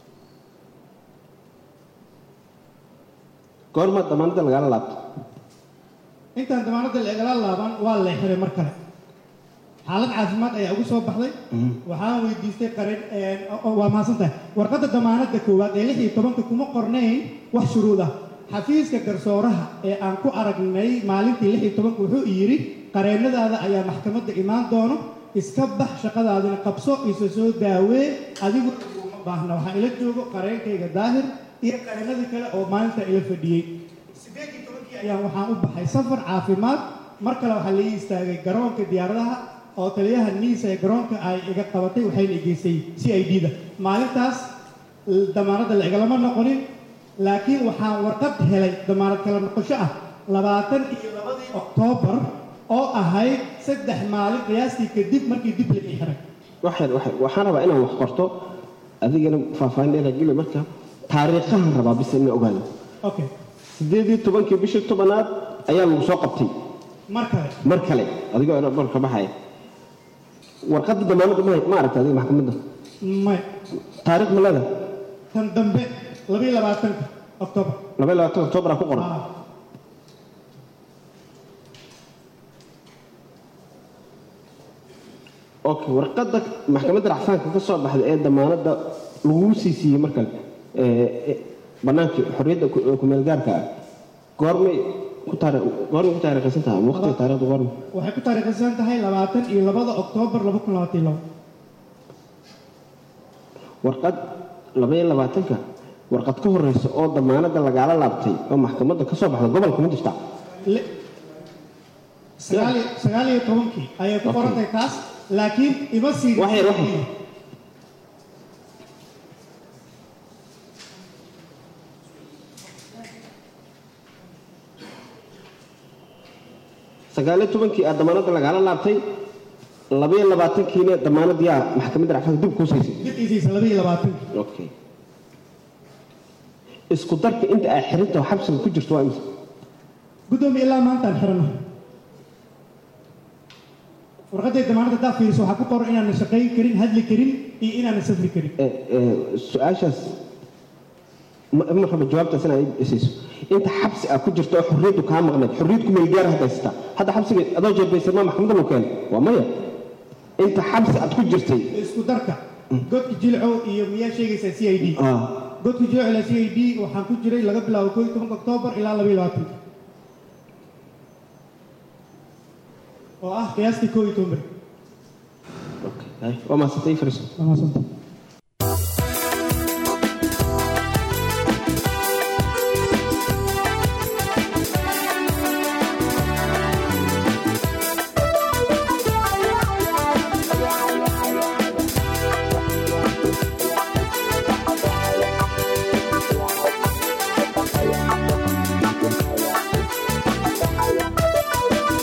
goormaa damaanadda lagaala laabto intaan damaanadda la igala laaban waa la xiray mar kale xaalad caafimaad ayaa ugu soo baxday waxaan weydiistay qarin waa mahadsan tahay warqadda damaanadda koowaad ee lix iyo tobanka kuma qornayn wax shuruud ah xafiiska garsooraha ee aan ku aragnay maalintii lix iyo tobanka wuxuu yidhi qareennadaada ayaa maxkamadda imaan doono iska bax shaqadaadina qabso isa soo daawee adigu uma baahna waxaa ila joogo qareenkayga daahir iyo qareennadii kale oo maalinta ila fadhiyey sideed iyo tobankii ayaan waxaan u baxay safar caafimaad mar kale waxaa laii istaagay garoonka diyaaradaha oo taliyaha niisa ee garoonka ay iga qabatay waxayna igeysay c i d da maalintaas l- damaanadda la igalama noqonin laakiin waxaan warqad helay damaanad kala noqosho ah labaatan iyo labadii oktoobar oo ahayd saddex maalin qiyaastii kadib markii dib la ii xiray waxaan waxaan- waxaan rabaa inaan wax qorto adigana faahfaahin dheer geli marka taariikhahan rabaa bis ina ogaado okay sideed iyo tobankii bishii tobanaad ayaa lagu soo qabtay mar kale mar kale adigoo ina barka baxaya warqadda damaanadda ma ma aragta adiga maxkamadda may taariikh ma leedahay tan dambe labiyo labaatanka oktoobar laba iyo labaatan oktoobaraa ku qoran okay warqadda maxkamadda racfaanka ka soo baxday ee damaanadda laguu sii siiyey mar kale ee, ee, bannaankii xorriyadda ku- ee kumeelgaarka ah goormay ku taari goormay ku taariikhaysan tahay ama waqtiga taariikhda goorma waxay ku taariikhaysan tahay labaatan iyo labada oktoobar laba kun labaatan iyo labo warqad laba iyo labaatanka warqad ka horeysa oo damaanadda lagaala laabtay oo maxkamadda ka soo baxda gobolka ma jirta Le- sagaal iyo- sagaal iyo tobankii ayay ku qoran tahay taas laakiin ima siin wax yar wax yar sagaal iyo tobankii aad damaanadda lagaala laabtay laba iyo labaatankiina damaanadii aa maxkamadda racfaanka dib kuu siisay dib isiisa laba iyo labaatankii okay isku darka inta ay xirinta oo xabsiga ku jirto waa imisa guddoomiye ilaa maantaan xiranahay warqadday damaanadda haddaa fiiriso waxaa ku qoran inaanan shaqayn karin hadli karin iyo inaanan safri karin Ee, ee, su-aashaas ma ma raba jawaabtaas inaad i siiso inta xabsi ah ku jirto oo xorriyaddu kaa maqnayd xorriyad ku meelgaar hadda haysataa hadda xabsiga adoo jeebaysan ma maxkamadda lagu keenay waa maya inta xabsi aad ku jirtay isku darka godka jilcow iyo miyaa sheegaysaa c i d ah, godka jilcow ilaa c i d waxaan ku jiray laga bilaabo koo iyo tobanka oktoobar ilaa laba iyo labaatanka oo ah qiyaastii koo iyo toban beri hay, waa mahadsantay fariiso waa mahadsantahay Thank you.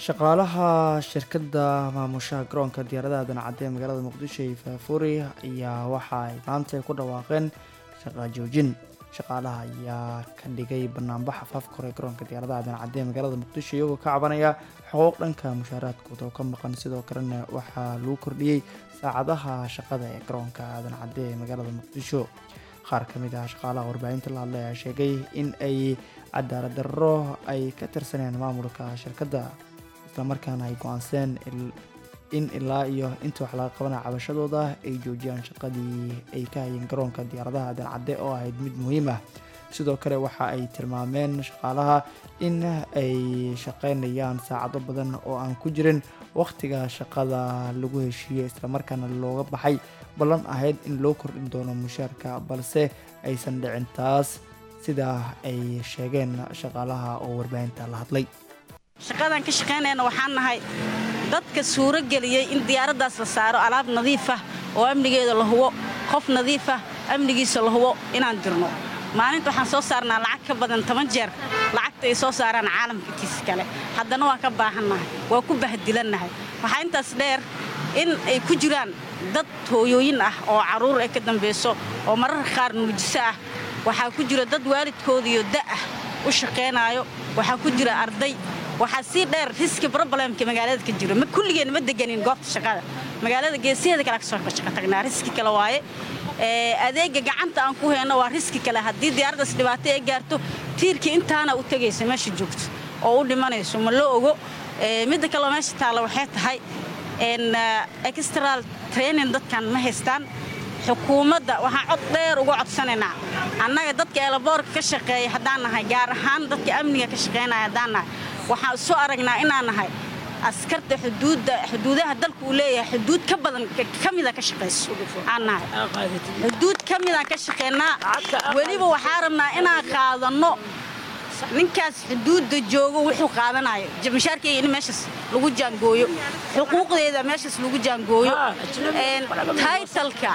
shaqaalaha shirkadda maamushaha garoonka diyaaradaha dancadde ee magaalada muqdisho iyo faafuri ayaa waxa ay maanta ku dhawaaqeen shaqa joojin shaqaalaha ayaa ka dhigay banaanbax afaafka hore garoonka diyaaradaha dancadde ee magaalada muqdisho iyagoo ka cabanaya xuquuq dhanka mushaaraadkooda oo ka maqan sidoo kalena waxaa lagu kordhiyey saacadaha shaqada ee garoonka dancadde ee magaalada muqdisho qaar ka mid ah shaqaalaha warbaahinta la hadlay ayaa sheegay in ay cadaalad darro ay ka tirsanayaan maamulka shirkadda islamarkaana ay go-aanseen in ilaa iyo inta wax laga qabanaya cabashadooda ay joojiyaan shaqadii ay ka hayeen garoonka diyaaradaha dancadde oo ahayd mid muhiim ah sidoo kale waxa ay tilmaameen shaqaalaha in ay shaqeynayaan saacado badan oo aan ku jirin wakhtiga shaqada lagu heshiiyey islamarkaana looga baxay ballan ahayd in loo kordhin doono mushaarka balse aysan dhicin taas sidaa ay sheegeen shaqaalaha oo warbaahinta la hadlay shaqadan ka shaqaynayna waxaan nahay dadka suuro geliyey in diyaaraddaas la saaro alaab nadiif ah oo amnigeeda la hubo qof nadiif ah amnigiisa la hubo inaan dirno maalinta waxaan soo saarnaa lacag ka badan toban jeer lacagta ay soo saaraan caalamka kiisa kale haddana waan ka baahannahay waa ku bahdilannahay waxaa intaas dheer in ay ku jiraan dad hooyooyin ah oo carruur ay ka dambayso oo mararka qaar nuujiso ah waxaa ku jira dad waalidkoodiyo da'ah u shaqaynaayo waxaa ku jira arday waxaa sii dheer riski broblemka magaalada ka jiro ma kulligeen ma deganin goobta shaqada magaalada geesaheeda kale kasoo shaqo tagnaa riski kale waaye adeega gacanta aan ku hayno waa riski kale haddii diyaaraddaas dhibaato ay gaarto tiirkii intaana u tegaysa meesha joogto oo u dhimanayso ma loo ogo midda kaleo meesha taalla waxay tahay extral training dadkan ma haystaan xukuumadda waxaan cod dheer uga codsanaynaa annaga dadka eelaboorka ka shaqeeya haddaan nahay gaar ahaan dadka amniga ka shaqaynaya haddaan nahay waxaan soo aragnaa inaan nahay askarta xuduudda xuduudaha dalka uu leeyahay xuduud ka badan ka mida ka shaqayso aan nahay xuduud ka midaan ka shaqaynaa weliba waxaa rabnaa inaan qaadanno ninkaas xuduudda joogo wuxuu qaadanayo mashaarkeyga in meeshaas lagu jaangooyo xuquuqdeeda meeshaas lagu jaangooyo taytalka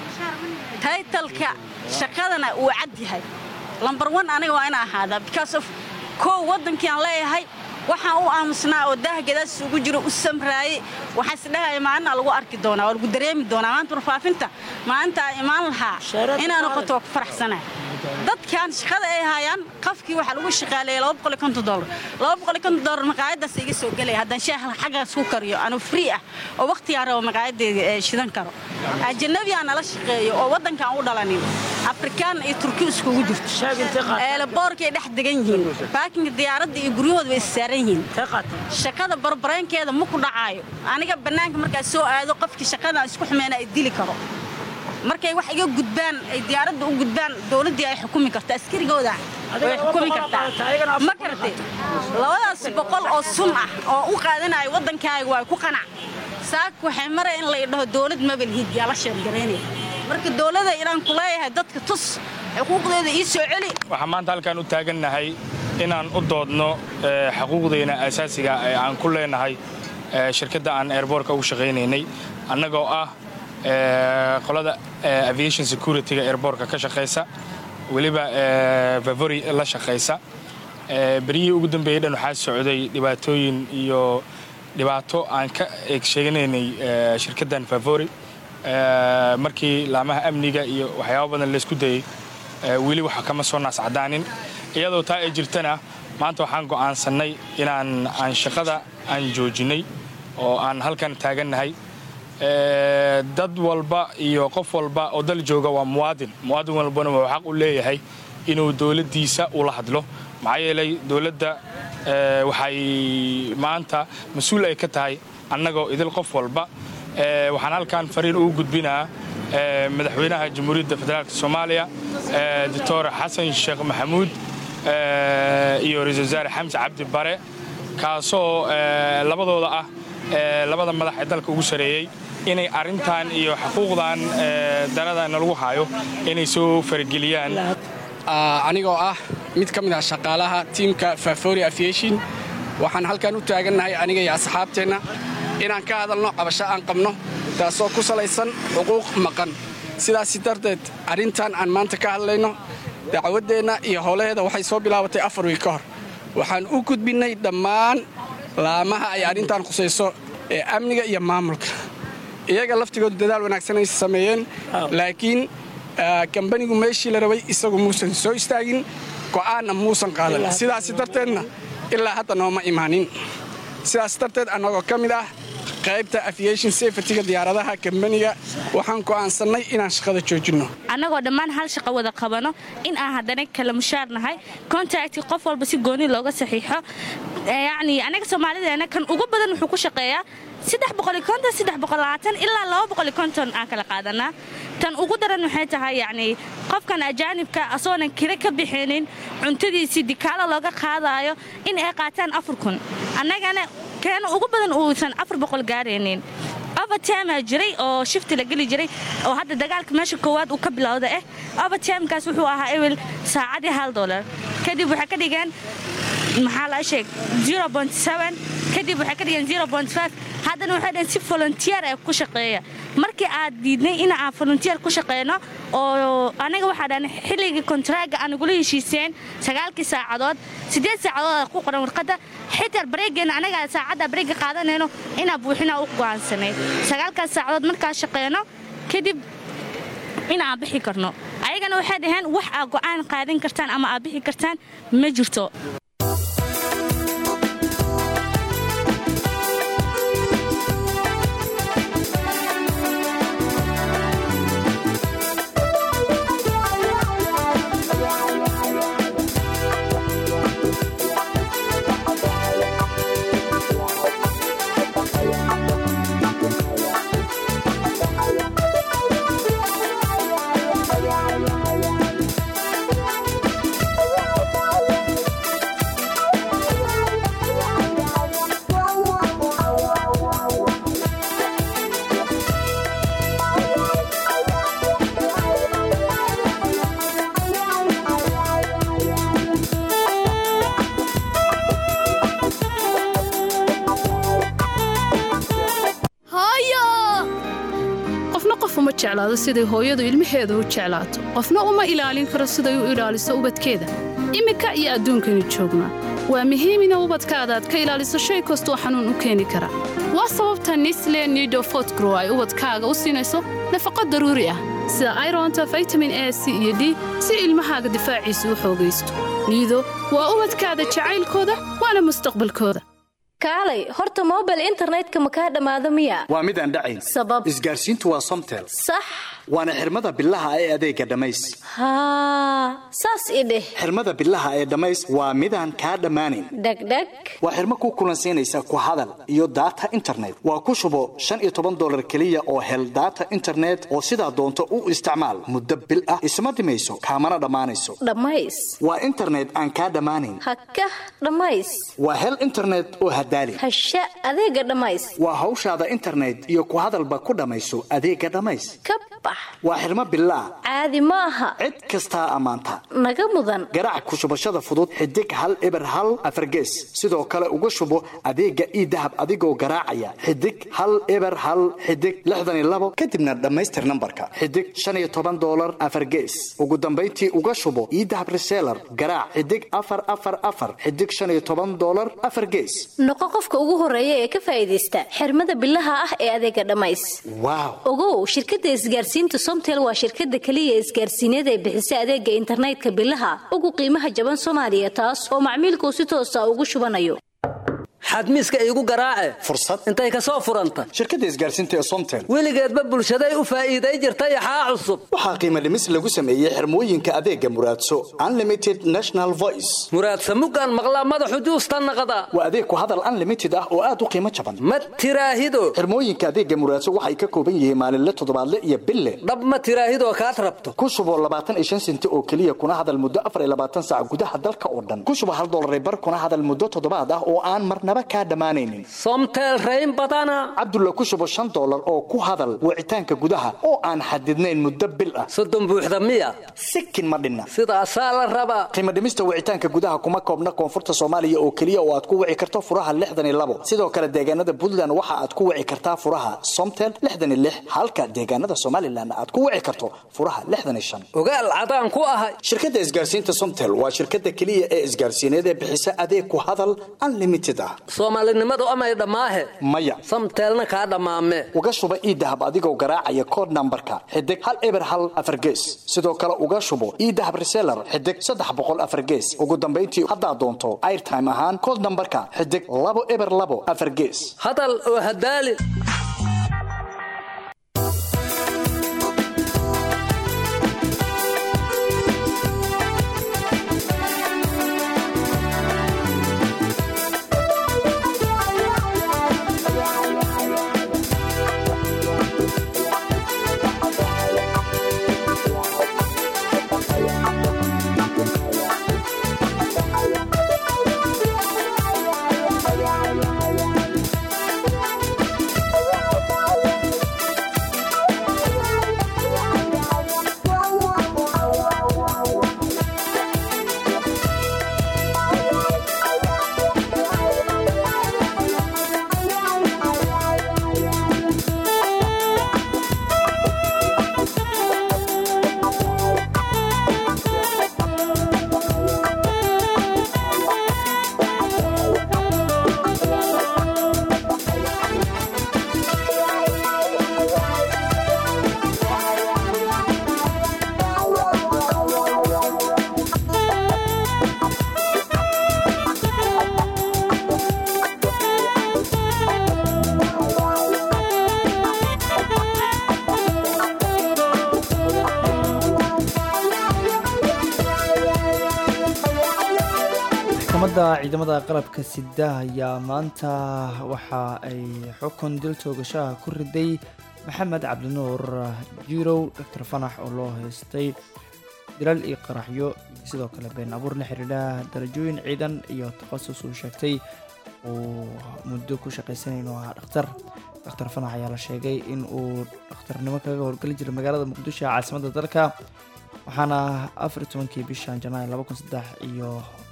taytalka shaqadana uu cad yahay lambar one aniga waa ina ahaadaa because of kow waddankii aan leeyahay waxaan u aamusnaa oo daah gadaas ugu jiro u samraayey waxaa isdhahaya maalina lagu arki doonaa waa lagu dareemi doonaa maanta warfaafinta maalinta aan imaan lahaa inaa noqoto waa ku faraxsanaa dadkan shaqada ay hayaan qofkii waxaa lagu shaqaaleeyay dolar maqaayadaas iga soo gelaya haddaan shaaha xaggaas ku kariyo anuu free ah oo wakhtigaan rabo maqaayadeeda shidan karo ajanabiyaa nala shaqeeyo oo waddankaan u dhalanin afrikaan iyo turki iskugu jirto eelaboorkay dhex degan yihiin baakinka diyaaradda iyo guryahooda way issaaran yihiin shaqada barbareenkeeda ma ku dhacaayo aniga bannaanka markaa soo aado qofkii shaqadan isku xumeena ay dili karo markay wax iga gudbaan ay diyaaradda u gudbaan dowladdii ay xukumi karto askarigooda way xukumi kartaa ma karti labadaas boqol oo sun ah oo u qaadanayo waddankaaga waa ku qanac saak waxay mara in la idhaho dowlad mabalhiid yaa la sheergaraynaya marka dowladda inaan ku leeyahay dadka tus xuquuqdeeda ii soo celi waxaan maanta halkaan u taagannahay inaan u doodno xuquuqdeena asaasiga ee aan ku leenahay shirkadda aan airboortka ugu shaqaynaynay annagoo ah qolada aviation securityga airboortka ka shaqaysa weliba vavory la shaqaysa beryihii ugu dambeeyey dhan waxaa socday dhibaatooyin iyo dhibaato aan ka eeg sheeganaynay shirkaddan vavory markii laamaha amniga iyo waxyaaba badan laysku dayey weli waxa kama soo naascadaanin iyadoo taa ay jirtana maanta waxaan go'aansannay inaan aan shaqada aan joojinnay oo aan halkan taagannahay dad walba iyo qof walba oo dal jooga waa muwaadin muwaadin walbana wuxuu xaq u leeyahay inuu dowladdiisa ula hadlo maxaa yeelay dowladda waxay maanta mas-uul ay ka tahay annagoo idil qof walba waxaan halkan fariin ugu gudbinaa madaxweynaha jamhuuriyadda federaalk soomaaliya doctor xasan sheekh maxamuud iyo ra-isul wasaare xamse cabdi bare kaasoo labadooda ah labada madax ee dalka ugu sareeyey inay arrintan iyo xuquuqdan daradana lagu hayo inay soo farageliyaan anigoo ah mid ka mid ah shaqaalaha tiimka fafori aviation waxaan halkan u taagannahay aniga iyo asxaabteenna inaan ka hadalno cabasho aan qabno taasoo ku salaysan xuquuq maqan sidaasi darteed arrintan aan maanta ka hadlayno dacwaddeenna iyo howlaheeda waxay soo bilaabatay afar wiil ka hor waxaan u gudbinnay dhammaan laamaha ay arrintan khusayso ee amniga iyo maamulka iyaga laftigoodu dadaal wanaagsan ay sameeyeen laakiin kambanigu meeshii la rabay isagu muusan soo istaagin go'aanna muusan qaadan sidaas darteedna ilaa hadda nooma imaanin sidaas darteed annagoo ka mid ah qaybta aviation safetyga diyaaradaha kambaniga waxaan go'aansannay inaan shaqada joojinno annagoo dhammaan hal shaqo wada qabano in aan haddana kala mushaar nahay contacti qof walba si gooni looga saxiixo yacni anaga soomaalideena kan ugu badan wuxuu ku shaqeeyaa ilaa aan kala qaadanaa tan ugu daran waxay tahay yacni qofkan ajaanibka asagoonan kira ka bixinin cuntadiisii dikaalo looga qaadaayo in ay qaataan afar kun annagana keena ugu badan uusan afar boqol gaaraynin overtimaa jiray oo shifti la geli jiray oo hadda dagaalka meesha koowaad uu ka bilowda ah overtimekaas wuxuu ahaa ewel saacadii hal dolar kadib waxay ka dhigeen maxaa la sheeg kadib waxay ka dhigeen haddana waxay dhaheen si volunteer ee ku shaqeeya markii aad diidnay in aan volunteer ku shaqeyno oo anaga waxaa dhahan xilligii kontraaga aan ugula heshiiseen sagaalkii saacadood siddeed saacadood ku qoran warqadda xitaa bareegeena anaga saacadda bareega qaadanayno inaa buuxinaa u go'aansanay sagaalkaas saacadood markaa shaqeyno kadib in aan bixi karno ayagana waxay dhaheen wax aad go'aan qaadan kartaan ama aad bixi kartaan ma jirto qofna qof uma jeclaado siday hooyadu ilmaheeda u jeclaato qofna uma ilaalin karo siday u ilaaliso ubadkeeda iminka iyo adduunkaynu joognaa waa muhiim ina ubadkaada aad ka ilaaliso shay kastoo xanuun u keeni kara waa sababta nisle nido fotgrow ay ubadkaaga u siinayso nafaqo daruuri ah sida ironta vitamin a c iyo d si ilmahaaga difaaciisa u xoogaysto niido waa ubadkaada jacaylkooda waana mustaqbalkooda kaalay horta mobile internetka ma kaa dhammaado miya waa mid aan dhacayn sabab isgaarsiintu waa somtel sax waana xirmada bilaha ee adeega dhammays haa saas i dheh xirmada bilaha ee dhammays waa midaan kaa dhammaanayn dhegdheg waa xirmo ku kulansiinaysa ku hadal iyo daata internet waa ku shubo shan iyo toban dolar keliya oo hel daata internet oo sidaa doonto u isticmaal muddo bil ah isma dhimayso kaamana dhammaanayso dhammays waa internet aan kaa dhammaanayn hakah dhammays waa hel internet oo hadaali hasha adeega dhammays waa hawshaada internet iyo ku hadalba ku dhammayso adeega dhammays ka bax waa xirmo bilaa caadi ma aha cid kastaa ammaanta naga mudan garaac ku shubashada fudud xidig hal eber hal afargees sidoo kale uga shubo adeega ii dahab adigoo garaacaya xidig hal eber hal xidig lixdan iyo labo kadibna dhammaystir nambarka xidig shan iyo toban dolar afargees ugu dambayntii uga shubo ii dahab reseller garaac xidig afar afar afar xidig shan iyo toban dolar afar gees noqo qofka ugu horeeya ee ka faa'iidaysta xirmada bilaha ah ee adeega dhammays waaw ogow shirkadda isgaarsiinta somtel waa shirkadda keliya isgaarsiineed ee bixisa adeega internetka bilaha ugu qiimaha jaban soomaaliya taas oo macmiilkuu si toosa ugu shubanayo xadmiiska iigu garaace fursad intay ka soo furanta shirkadda isgaarsiinta ee somtel weligeedba bulshaday u faa'iiday jirtay axaa cusub waxaa qiimo dhimis lagu sameeyey xirmooyinka adeega muraadso unlimited national voice muraadsa muggaan maqlaa madaxu juusta naqda waa adeeg ku hadal unlimited ah oo aad u qiimo jaban ma tiraahido xirmooyinka adeega muraadso waxay ka kooban yihiin maalinle toddobaadle iyo bille dhab ma tiraahidoo kaad rabto ku shubo labaatan iyo shan senti oo keliya kuna hadal muddo afar iyo labaatan saac gudaha dalka oo dhan ku shubo hal dollar bar kuna hadal muddo toddobaad ah oo aan marnaba kaa dhammaanaynin somtel rayn badana cabdulla ku shubo shan dollar oo ku hadal wicitaanka gudaha oo aan xadidnayn muddo bil ah soddon buuxda miya sikin ma dhinna sidaasaa la rabaa qiimo dhimista wicitaanka gudaha kuma koobna koonfurta soomaaliya oo keliya oo aad ku wici karto furaha lixdan iyo labo sidoo kale deegaanada puntland waxa aad ku wici kartaa furaha somtel lixdan iyo lix halka deegaanada somalilan aad ku wici karto furaha lixdan iyo shan ogaal cadaan ku ahay shirkadda isgaarsiinta somtel waa shirkadda keliya ee isgaarsiineed ee bixisa adeeg ku hadal unlimited ah soomaalinimadu amay dhammaahe maya samteelna kaa dhammaame uga shuba iidahab adigoo garaacaya kood nambarka xidig hal eber hal afar gees sidoo kale uga shubo iidahab reseller xidig saddex boqol afar gees ugu dambayntii haddaad doonto airtime ahaan kood nambarka xidig labo eber labo afar gees hadal oo hadaali maxkamadda ciidamada qalabka sida ayaa maanta waxa ay xukun dil toogashaha ku riday maxamed cabdinuur jirow doctor fanax oo loo haystay dilal iyo qaraxyo iyo sidoo kale been abuur la xidhiidha darajooyin ciidan iyo takhasus uu sheegtay uu muddo ku shaqaysanay inuu ahaa dhakhtar doctor fanax ayaa la sheegay in uu dhakhtarnimo kaga howlgeli jiray magaalada muqdisho ee caasimadda dalka waxaana afar iyo tobankii bishan janaayo laba kun saddex iyo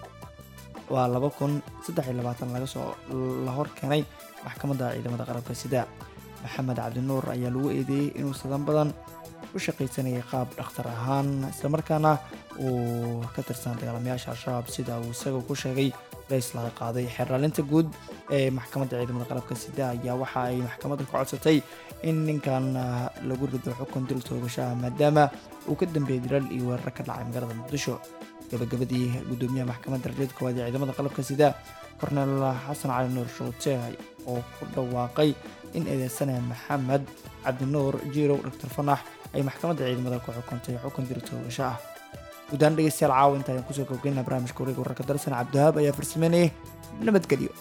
waa laba kun saddex iyo labaatan laga soo la hor keenay maxkamadda ciidamada qalabka sida maxamed cabdinuur ayaa lagu eedeeyey inuu sadan badan u shaqaysanayay qaab dhakhtar ahaan islamarkaana uu ka tirsan dagaalamayaasha al-shabaab sida uu isaga ku sheegay rays laga qaaday xeerlaalinta guud ee maxkamadda ciidamada qalabka sida ayaa waxa ay maxkamadda ku codsatay in ninkan ah, lagu rido xukun dil toogashaha maadaama uu ka dambeeyey dilal iyo weerar ka dhacay magaalada muqdisho gabagabadii gudoomiyaha maxkamadda rajada koowaad ee ciidamada qalabka sida kornel xasan cali nuur shuute oo ku dhawaaqay in eedeysanaya maxamed cabdinuur jiirow doctor fanax ay maxkamadda ciidamada ku xukuntay xukun dil toogasho ah guud ahaan dhegeystayaal caawa inta ayaan kusoo gabgaynaa barnaamijka wareega wararka darsan cabdiwahaab ayaa farsameynayay nabadgelyo